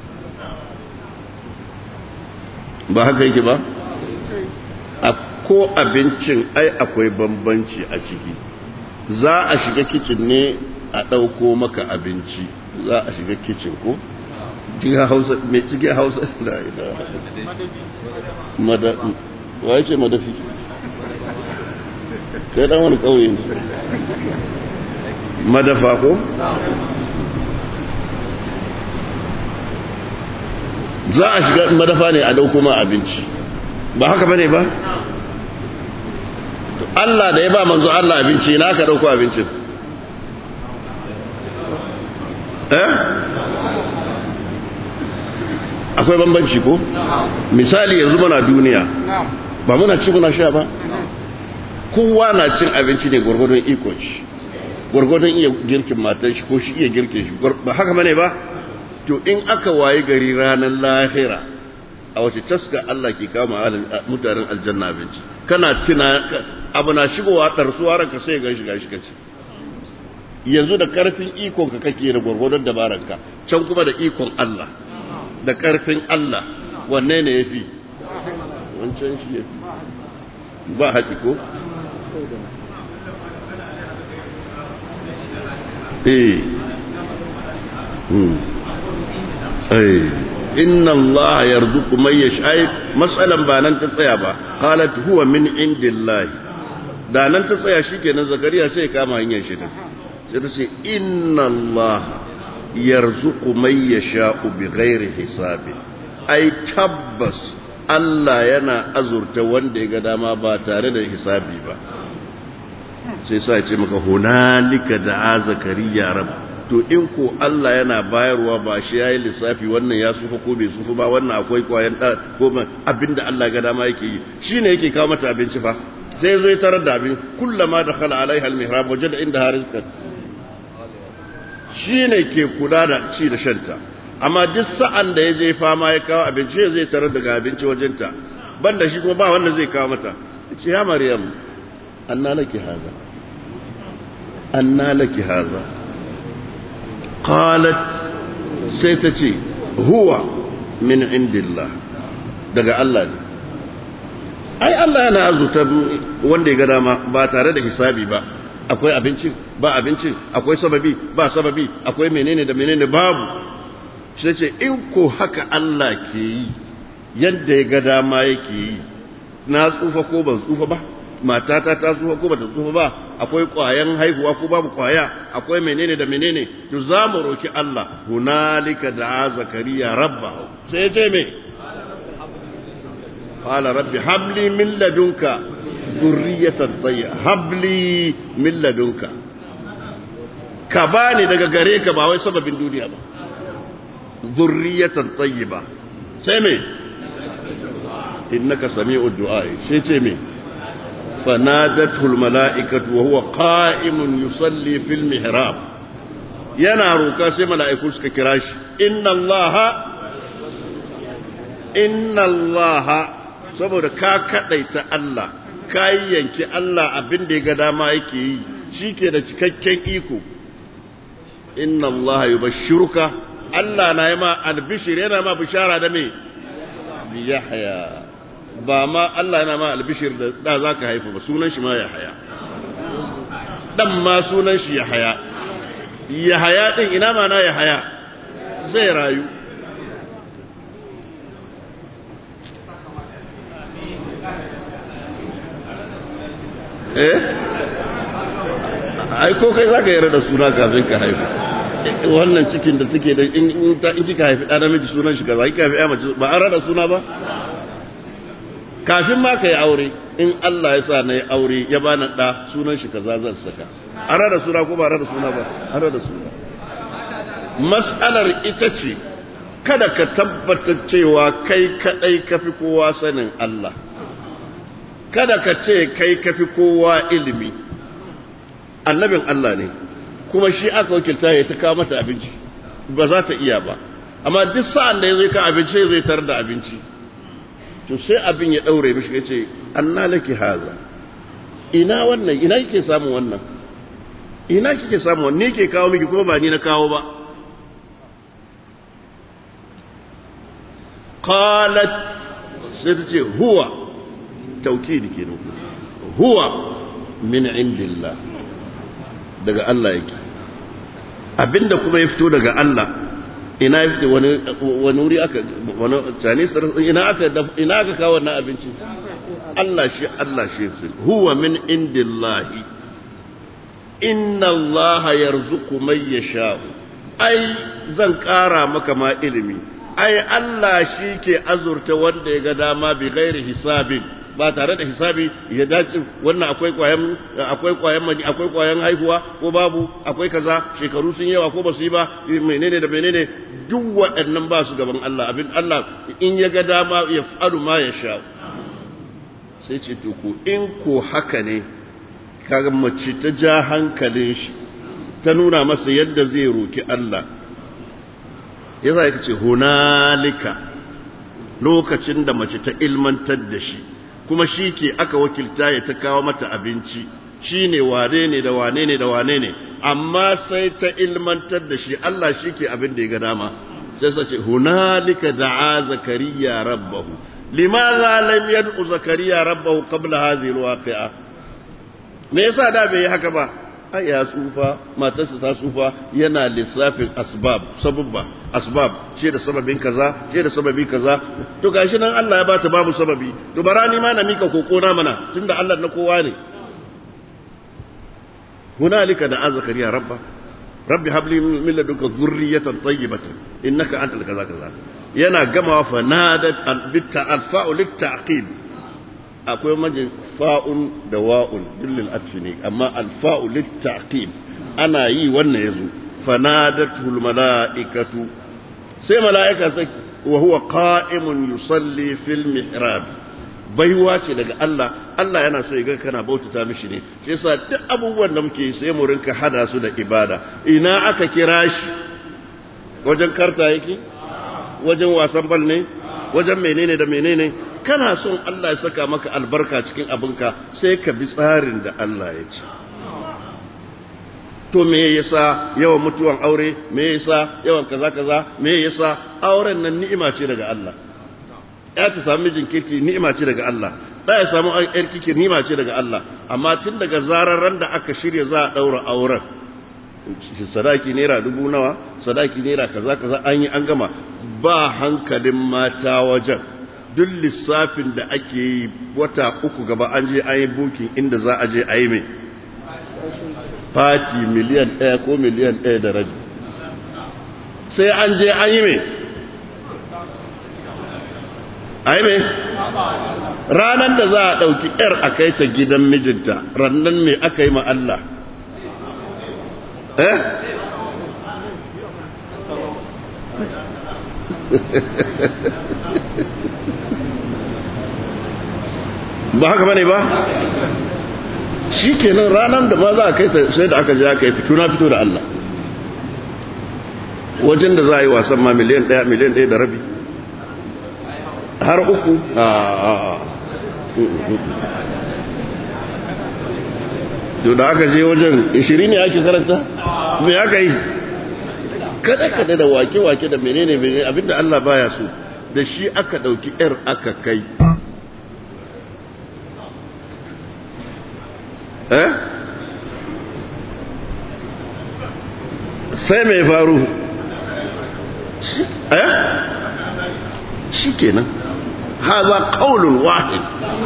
ba haka yake ba a ko abincin ai akwai bambanci a ciki za a shiga kicin ne a ɗauko maka abinci za a shiga kicin ko cikin hausa mai cikin hausa da ila mada waye ce madafi kai dan wani kauye ne madafa ko za a shiga madafa ne a dauko ma abinci ba haka bane ba Allah da ya ba manzo Allah abinci na ka dauko abincin eh akwai bambanci ko misali yanzu muna duniya ba muna ci muna sha ba kowa na cin abinci ne gwargwadon ikon shi gwargwadon iya girkin matan shi ko shi iya girkin shi ba haka bane ba to in aka wayi gari ranar lahira a wace taska Allah ke kama mutanen aljanna abinci kana tuna abu na shigowa ɗarsuwa ranka sai ga shiga shi kace yanzu da karfin ikon ka kake da gwargwadon dabaranka can kuma da ikon Allah da karfin Allah wanne ne yafi wancan shi yafi ba haƙi ko eh eh inna Allah yarzuqu man yasha mas'alan ba nan ta tsaya ba qalat huwa min indillahi da nan ta tsaya shikenan zakariya sai kama hanyar shi ta sai ta ce inna Allah yarzuqu man yasha bighairi hisabi ai tabbas Allah yana azurta wanda ya ga dama ba tare da hisabi ba sai sa ya ce maka hunalika da zakariya rabb to in ko Allah yana bayarwa ba shi yayi lissafi wannan ya sufa ko bai sufa ba wannan akwai kwayan da ko abinda Allah ga dama yake yi shine yake kawo mata abinci fa sai zo ya tarar da abin kullama dakhala alaiha almihrab wajada inda rizqan shine ke kula da ci da shanta amma duk sa'an da ya je fama ya kawo abinci zai tarar daga abinci wajenta banda shi kuma ba wanda zai kawo mata ce ya maryam anna laki haza anna laki haza qalat sai ta ce huwa min indillah daga Allah ne ai Allah yana azurta wanda ya ga dama ba tare da hisabi ba akwai abinci ba abinci akwai sababi ba sababi akwai menene da menene babu shi ce in ko haka Allah ke yi yadda ya ga dama yake yi na tsufa ko ban tsufa ba matata ta tsufa ko bata tsufa ba akwai kwayan haihuwa ko babu kwaya akwai menene da menene to za mu roki Allah hunalika da zakariya rabba sai ce me qala rabbi habli min ladunka dhurriyatan tayyiba habli min ladunka ka bani daga gare ka ba wai sababin duniya ba dhurriyatan tayyiba sai me innaka sami'ud du'a sai ce me فنادته الملائكة وهو قائم يصلي في المحراب yana roka sai mala'iku suka kira shi inna Allah inna Allah saboda ka kadaita Allah ka yanki Allah abin da ya ga dama yake yi shi ke da cikakken iko inna Allah yubashshiruka Allah na yi ma albishir yana ma bishara da me bi yahya ba ma Allah yana ma albishir da da za ka haifu ba sunan shi ma ya haya dan ma sunan shi ya haya ya haya din ina ma na ya haya zai rayu eh ai ko kai zaka yarda da suna kafin ka haifu wannan cikin da take da in ta in kika haifi da namiji sunan shi kaza kika haifi ya mace ba an rada suna ba kafin ma ka yi aure in Allah ya sa na yi aure ya bani ɗa sunan shi kaza zan saka an rada suna ko ba rada suna ba an rada suna mas'alar ita ce kada ka tabbatar cewa kai kadai kafi kowa sanin Allah kada ka ce kai kafi kowa ilimi annabin Allah ne kuma shi aka wakilta ya ta kawo mata abinci ba za ta iya ba amma duk sa'an da ya zai ka abinci zai tar da abinci to sai abin ya daure mishi ya ce anna laki haza ina wannan ina kike samun wannan ina kike samun wannan ne ke kawo miki kuma ba ni na kawo ba qalat sai ta ce huwa taukidi kenan huwa min indillah daga Allah yake abinda kuma ya fito daga Allah ina ya fito wani wani wuri aka wani Chinese ina aka ina aka kawo wannan abinci Allah shi Allah shi huwa min indillahi inna Allah yarzuqu man yasha'u ai zan kara maka ma ilimi ai Allah shi ke azurta wanda ya ga dama bi ghairi hisabin ba tare da hisabi ya dace wannan akwai kwayan akwai kwayan mani akwai kwayan haihuwa ko babu akwai kaza shekaru sun yawa ko ba su yi ba menene da menene duk waɗannan ba su gaban Allah abin Allah in ya ga dama ya faru ma ya sha sai ce to ko in ko haka ne kaga mace ta ja hankalin shi ta nuna masa yadda zai roki Allah yasa yake ce hunalika lokacin da mace ta ilmantar da shi kuma shi ke aka wakilta ya ta kawo mata abinci shi ne wane ne da wane ne da wane ne amma sai ta ilmantar da shi Allah shi ke abin da ya ga dama sai sace hunalika da'a zakariya rabbahu limaza lam yad'u zakariya rabbahu qabla hadhihi alwaqi'a me yasa da bai yi haka ba ai ya tsufa matarsa ta tsufa yana lissafin asbab sababba asbab ce da sababin kaza ce da sababi kaza to gashi nan Allah ya bata babu sababi to barani ma na mika koko na mana tunda Allah na kowa ne hunalika da zakariya rabba rabbi habli min ladunka dhurriyatan tayyibatan innaka antal kaza kaza yana gama fa nadat bitta alfa'u litta'qib akwai majin fa'un da wa'un dillil atfi ne amma alfa'u litta'qib ana yi wannan yazo fanadatul mala'ikatu sai mala'ika sai wa huwa qa'imun yusalli fil mihrab baiwa ce daga Allah Allah yana so ya ga kana bautata mishi ne shi yasa duk abubuwan da muke sai mu rinka hada su da ibada ina aka kira shi wajen karta yake wajen wasan bal ne wajen menene da menene kana son Allah ya saka maka albarka cikin abinka sai ka bi tsarin da Allah ya ce to me yasa yawan mutuwan aure me yasa yawan kaza kaza me yasa auren nan ni'ima ce daga Allah ya ta sami mijin kirki ni'ima ce daga Allah da ya samu yar kike nima ce daga Allah amma tun daga zarar ran da aka shirya za a daura auren sadaki naira dubu nawa sadaki naira kaza kaza an yi an gama ba hankalin mata wajen duk lissafin da ake yi wata uku gaba an je an yi bukin inda za a je a yi mai fati miliyan ɗaya ko miliyan ɗaya da rabi sai an je an yi mai a yi mai ranar da za a ɗauki ‘yar a kai ta gidan mijinta rannan mai aka yi ma Allah eh ba haka bane ba shi kenan ranar da ma za a kai sai da aka je aka yi fito na fito da Allah wajen da za a yi wasan ma miliyan ɗaya miliyan ɗaya da rabi har uku to da aka je wajen 20 ne ake karanta me aka yi kada kada da wake-wake da menene menene abinda Allah baya so da shi aka dauki yar aka kai eh sai mai faru eh shi kenan haza qaulun wahid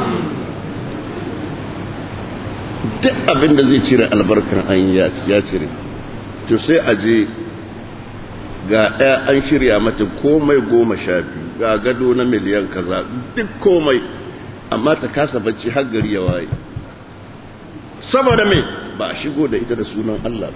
duk abinda zai cire albarkar an ya cire to sai a je ga ɗaya an shirya mata komai goma sha biyu ga gado na miliyan kaza duk komai amma ta kasa bacci har gari ya waye saboda mai ba a shigo da ita da sunan Allah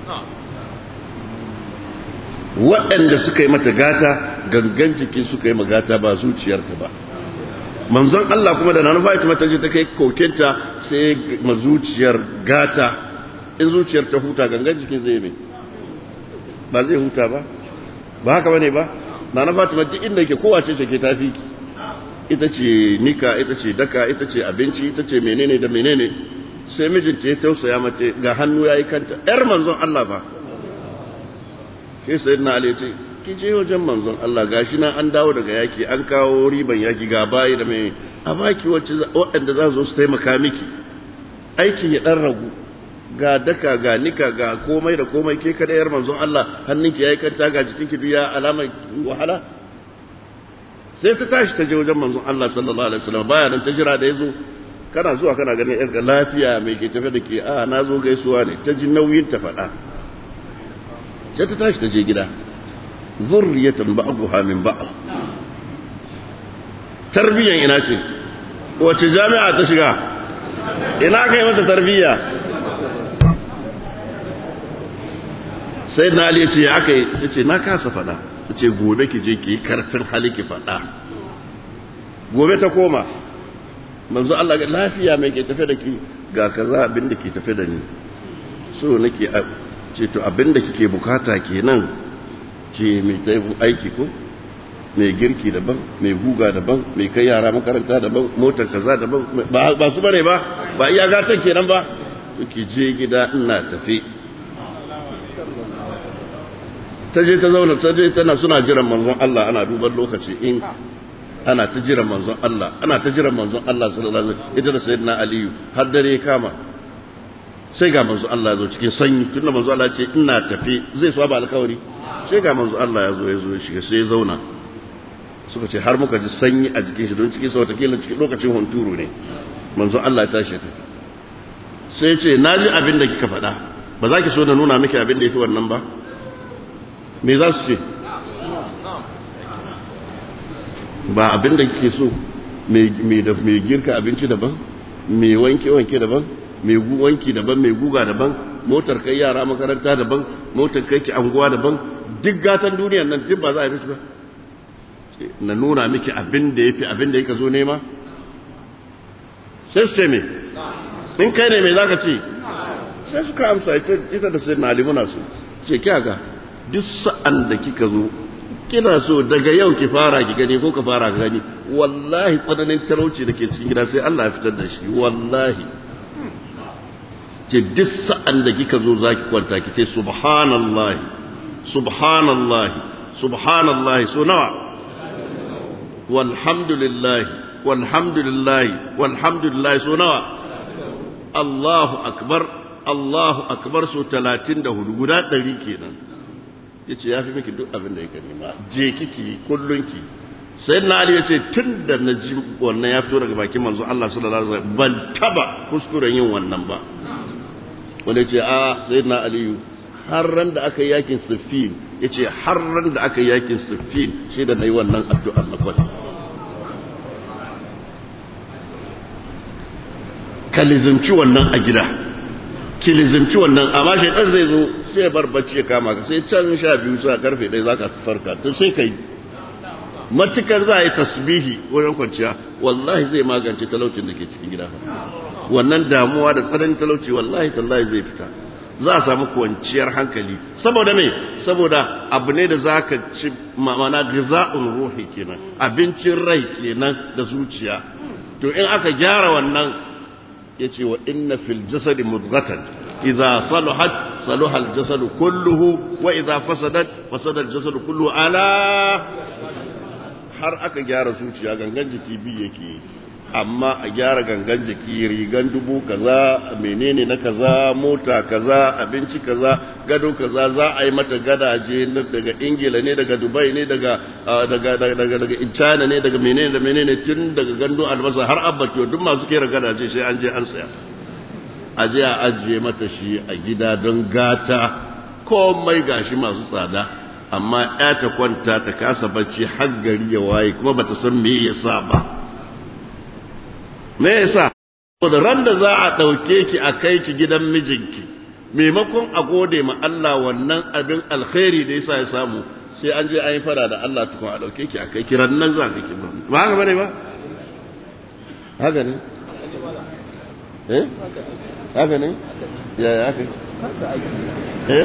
waɗanda suka yi mata gata gangan jiki suka yi magata ba zuciyarta ba manzon Allah kuma da nanufa ita mata je ta kai kokenta sai ma zuciyar gata in zuciyar ta huta gangan jikin zai mai ba zai huta ba ba haka bane ba na na fatima duk inda yake kowace ce ke tafi ki ita ce nika ita ce daka ita ce abinci ita ce menene da menene sai mijinta ya tausaya mata ga hannu yayi kanta yar manzon Allah ba sai sayyidina Ali ce ki je wajen manzon Allah gashi na an dawo daga yaki an kawo riban yaki ga bayi da mai a baki wacce waɗanda za su taimaka miki aikin ya dan ragu ga daka ga nika ga komai da komai ke kada yar manzon Allah hannunki yayi kanta ga jikinki biya alamar wahala sai ta tashi ta je wajen manzon Allah sallallahu alaihi wasallam baya nan ta jira da yazo kana zuwa kana ganin yar lafiya mai ke tafe da ke a na zo gaisuwa ne ta ji nauyin ta faɗa sai ta tashi ta je gida zurriyatan ba'daha min ba'd tarbiyan ina ce wace jami'a ta shiga ina kai mata tarbiyya sai na ali ce aka yi ta ce na kasa fada ta ce gobe ki je ki yi karfin hali ki fada gobe ta koma manzo Allah ga lafiya mai ke tafe da ki ga kaza abin da ke tafe da ni so nake ce to abin da kike bukata kenan ce mai ta aiki ko mai girki daban mai guga daban mai kai yara makaranta daban motar kaza daban ba su bane ba ba iya gatan kenan ba ki je gida ina tafi ta je ta zauna ta je tana suna jiran manzon Allah ana duban lokaci in ana ta jiran manzon Allah ana ta jiran manzon Allah sallallahu alaihi wasallam ita da sayyidina Aliyu har dare kama sai ga manzon Allah ya zo cikin sanyi tunda manzon Allah ce ina tafi zai so ba alkawari sai ga manzon Allah ya zo ya zo ya shiga sai ya zauna suka ce har muka ji sanyi a jikin shi don cikin sa wata kila cikin lokacin hunturu ne manzon Allah ya tashi ya tafi sai ce na ji abin da kika faɗa ba za ki so na nuna miki abin da ya fi wannan ba me za su ce ba abin da kike so mai girka abinci daban mai wanke-wanke daban mai wanki daban mai guga daban motar kai yara makaranta daban motar kai ki anguwa daban duk gatan duniyan nan duk ba za a yi ba na nuna miki abin da ya fi abin da ya ka zo nema sai su ce me in kai ne mai za ka ce sai suka amsa ita da sai na alimuna su ce kyaga duk sa'an da kika zo kina so daga yau ki fara ki gani ko ka fara ka gani wallahi tsananin talauci da ke cikin gida sai Allah ya fitar da shi wallahi ce duk sa'an da kika zo za ki kwanta ki ce subhanallahi subhanallahi subhanallahi so nawa walhamdulillahi walhamdulillah walhamdulillah so nawa Allahu akbar Allahu akbar so 34 guda 100 kenan yace yafi miki duk abin da yake nema je kiki kullunki sayyidina ali yace tunda naji wannan ya fito daga bakin manzo Allah sallallahu alaihi wasallam ban taba kuskuren yin wannan ba wanda yace a sayyidina ali har ran da aka yakin siffin yace har ran da aka yakin siffin shi da nayi wannan addu'ar na kwata ka lizimci wannan a gida ki lizimci wannan amma shaitan zai zo sai bar bacci ya kama ka sai can sha biyu sa karfe ɗaya za ka farka tun sai ka yi matukar za a yi tasbihi wajen kwanciya wallahi zai magance talaucin da ke cikin gida wannan damuwa da tsananin talauci wallahi tallahi zai fita za a samu kwanciyar hankali saboda me saboda abu ne da za ka ci mana giza'un ruhi kenan abincin rai kenan da zuciya to in aka gyara wannan ya ce wa inna fil jasadi mudghatan idza salahat salaha al jasadu kulluhu wa idza fasadat fasada al jasadu kulluhu ala har aka gyara zuciya gangan jiki bi yake amma a gyara gangan jiki rigan dubu kaza menene na kaza mota kaza abinci kaza gado kaza za a yi mata gadaje daga ingila ne daga dubai ne daga daga daga daga china ne daga menene da menene tun daga gando albasa har abbakiyo duk masu kera gadaje sai an je an saya a je a ajiye mata shi a gida don gata komai gashi masu tsada amma ya ta kwanta ta kasa bacci har gari ya waye kuma bata san me yasa ba me yasa da ran da za a ɗauke ki a kai ki gidan mijinki maimakon a gode ma Allah wannan abin alkhairi da yasa ya samu sai an je an yi fara da Allah tukun a ɗauke ki a kai ki nan za ka ki ba haka bane ba haka ne eh haka ne ya ya haka eh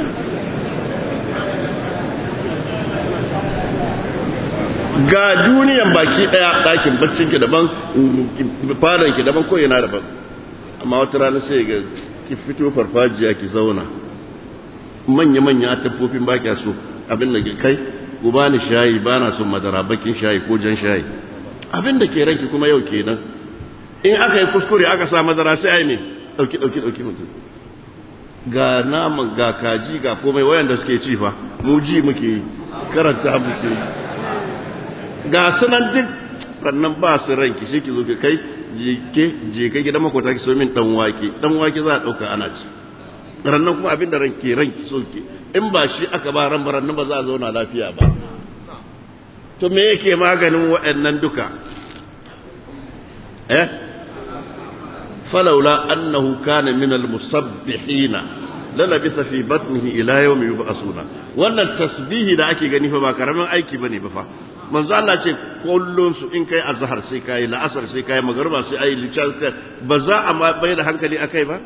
ga duniyan baki daya ɗakin baccinki daban ki daban ko yana daban amma wata rana sai ga ki fito farfajiya ki zauna manya-manya tafofin ba kya so abin da kai ku ba ni shayi ba na son madara bakin shayi ko jan shayi abin da ke ranki kuma yau kenan in aka yi kuskure aka sa madara sai ai ne ɗauki ɗauki ɗauki mutum ga naman ga kaji ga komai wayanda suke ci fa mu ji muke karanta muke ga sunan duk rannan ba su ranki sai ki zo ki kai jike je kai gidan makwata ki so min dan wake dan wake za a dauka ana ci rannan kuma abin da ranki ranki so ki in ba shi aka ba ran rannan ba za a zauna lafiya ba to me yake maganin waɗannan duka eh فلولا أنه كان من المسبحين للبث في بطنه إلى يوم يبعثون wannan tasbihi da ake gani fa ba karamin aiki bane ba fa manzo Allah ce kullun su in kai azhar sai kai la'asar sai kai magruba sai ai lisha ba za a mai da hankali akai ba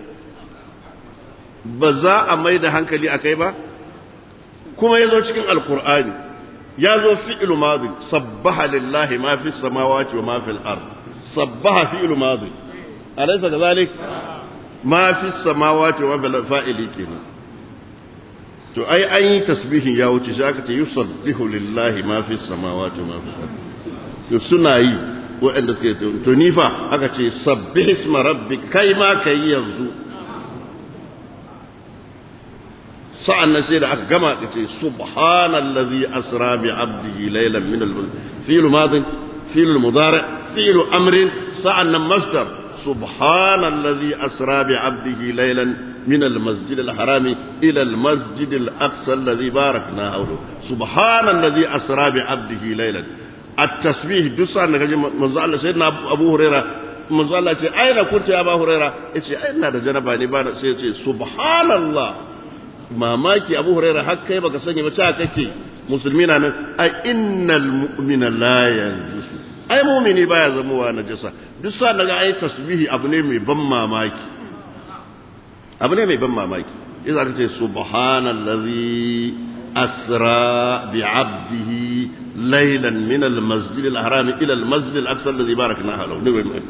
ba za a mai da hankali akai ba kuma yazo cikin alqur'ani yazo fi'lu madi sabbaha lillahi ma fi samawati wa ma fil ard sabbaha fi'lu madi أليس كذلك ما في السماوات وما في الفائل كنا to ai an yi tasbihin ya wuce shi aka ce yusabbihu lillahi ma fi samawati ma fi to suna yi waɗanda suke to ni fa aka ce sabbih isma rabbik kai ma kai yanzu sa'an nan sai da aka gama da ce subhanallazi asra bi abdihi laylan min al-fi'l madin fi'l mudari fi'l amrin sa'an nan masdar سبحان الذي أسرى بعبده ليلا من المسجد الحرام إلى المسجد الأقصى الذي باركنا حوله سبحان الذي أسرى بعبده ليلا التسبيح دسا نجي منزل سيدنا أبو هريرة manzo Allah ce aina kunta ya ba huraira yace ai ina da janaba ne ba sai yace subhanallah mamaki abu huraira har kai baka sani ba ta kake musulmi na nan ai innal mu'mina la yanjusu ai mu'mini baya zamowa najasa duk sa daga ai tasbihi abu ne mai ban mamaki abu ne mai ban mamaki idan aka ce subhanallazi asra bi 'abdihi laylan min al-masjid al-haram ila al-masjid al-aqsa alladhi barakna halahu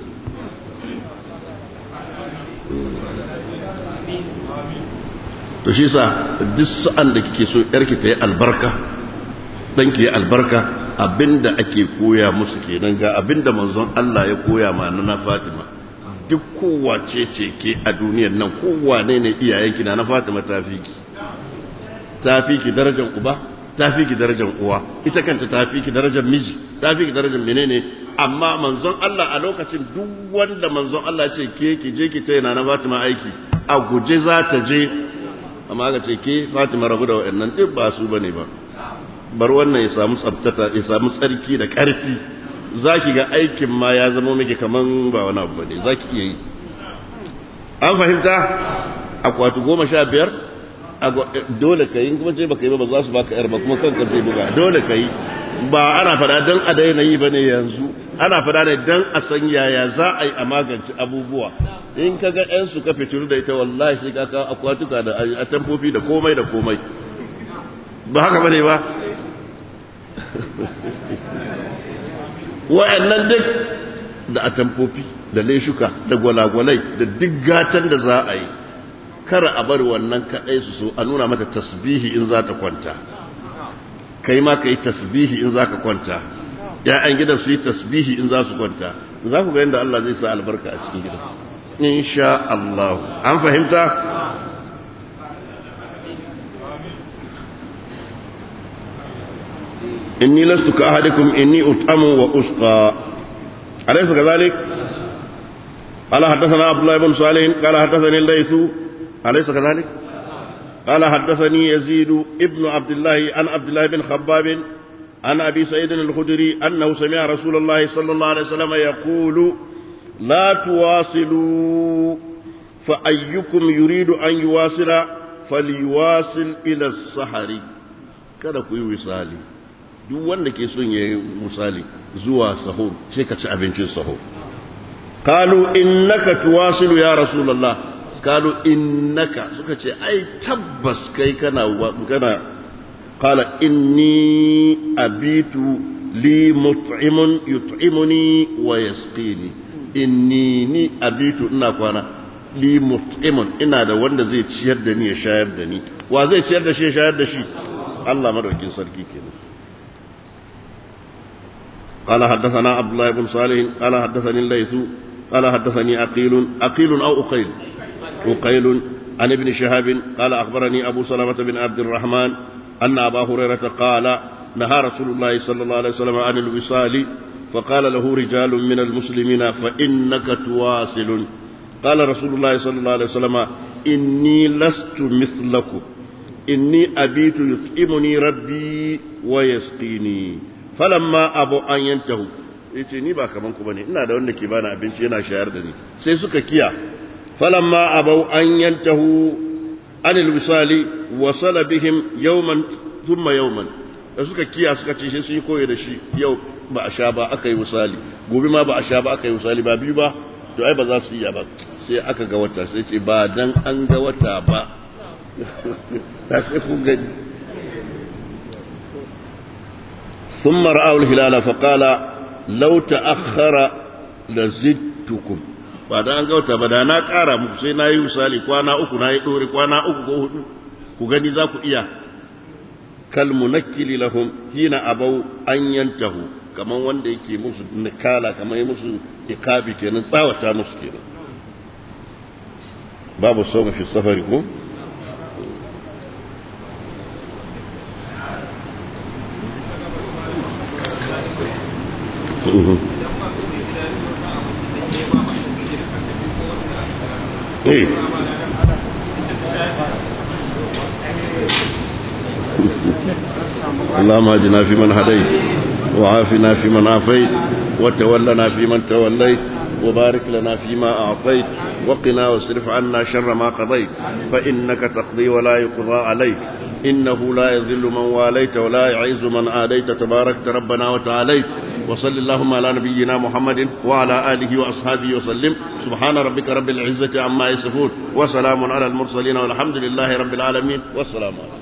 to shi sa duk sa'an da kike so yarki ta yi albarka ɗanki ya albarka abinda ake koya musu kenan ga abinda manzon Allah ya koya ma na Fatima duk kowace ce ke a duniyar nan kowane ne iyayenki na na Fatima ta fi ki ta fi ki darajar uba ta fi ki darajar uwa ita kanta ta fi ki darajar miji ta fi ki darajar menene amma manzon Allah a lokacin duk wanda manzon Allah ce ke ki je ki tayana na Fatima aiki a guje za ta je amma ga ce ke Fatima rabu da waɗannan duk ba su bane ba bar wannan ya samu tsabtata ya samu tsarki da ƙarfi za ki ga aikin ma ya zama miki kaman ba wani abu bane za ki iya yi an fahimta akwati goma sha biyar dole ka yi kuma ce baka yi ba ba za su baka yar ba kuma kanka zai buga dole ka yi ba ana fada don a daina yi ba ne yanzu ana fada ne don a san yaya za a yi a magance abubuwa in ka ga yan su ka fitilu da ita wallahi sai ka kawo akwatuka da atamfofi da komai da komai ba haka bane ba wa'annan duk da atamfofi da leshuka da gwalagwalai da duk gatan da za a yi kar a bar wannan kaɗai su so a nuna mata tasbihi in za ta kwanta kai ma ka yi tasbihi in za ka kwanta ‘ya'yan gidan su yi tasbihi in za su kwanta za ku ga yadda Allah zai sa albarka a cikin gidan insha Allah an fahimta inni lastu ka ahadikum inni ut'amu wa usqa alaysa kadhalik قال حدثنا عبد الله بن صالح قال حدثني الليث أليس كذلك قال حدثني يزيد ابن عبد الله عن عبد الله بن خباب عن أبي سعيد الخدري أنه سمع رسول الله صلى الله عليه وسلم يقول لا تواصلوا فأيكم يريد أن يواصل فليواصل إلى السحر kada ku yi misali duk wanda ke son ya yi misali zuwa sahur sai ka ci abincin sahur qalu innaka tuwasilu ya rasulullah qalu innaka suka ce ai tabbas kai kana kana qala inni abitu li mut'imun yut'imuni wa yasqini inni ni abitu ina kwana li mut'imun ina da wanda zai ciyar da ni ya shayar da ni wa zai ciyar da shi ya shayar da shi Allah madaukin sarki kenan قال حدثنا عبد الله بن صالح قال حدثني الليث قال حدثني أقيل أقيل أو أقيل أقيل عن ابن شهاب قال أخبرني أبو سلمة بن عبد الرحمن أن أبا هريرة قال نهى رسول الله صلى الله عليه وسلم عن الوصال فقال له رجال من المسلمين فإنك تواصل قال رسول الله صلى الله عليه وسلم إني لست مثلكم إني أبيت يطعمني ربي ويسقيني falamma abu an yantahu yace ni ba kaman ku bane ina da wanda ke bani abinci yana shayar da ni sai suka kiya falamma abu an yantahu anil wisali wasala bihim yawman thumma yawman da suka kiya suka ce sai sun yi koyi da shi yau ba a sha ba aka yi wisali gobe ma ba a sha ba aka yi wisali ba biyu ba to ai ba za su iya ba sai aka ga wata sai ce ba dan an ga wata ba da sai kun gani ثم رأوا الهلال فقال لو تأخر لزدتكم بعد an ga wata bada na ƙara muku sai na yi misali kwana uku na yi ɗori kwana uku ko hudu ku gani za ku iya kalmunakkili lahum hina abau an yantahu kamar wanda yake musu nikala kamar yi musu ikabi kenan tsawata musu kenan babu sau fi safari ko ايه اللهم اهدنا فيمن هديت وعافنا فيمن عافيت وتولنا فيمن توليت وبارك لنا فيما أعطيت وقنا واصرف عنا شر ما قضيت فإنك تقضي ولا يقضى عليك إنه لا يذل من واليت ولا يعز من آديت تباركت ربنا وتعاليت وصل اللهم على نبينا محمد وعلى آله وأصحابه وسلم سبحان ربك رب العزة عما يصفون وسلام على المرسلين والحمد لله رب العالمين والسلام عليكم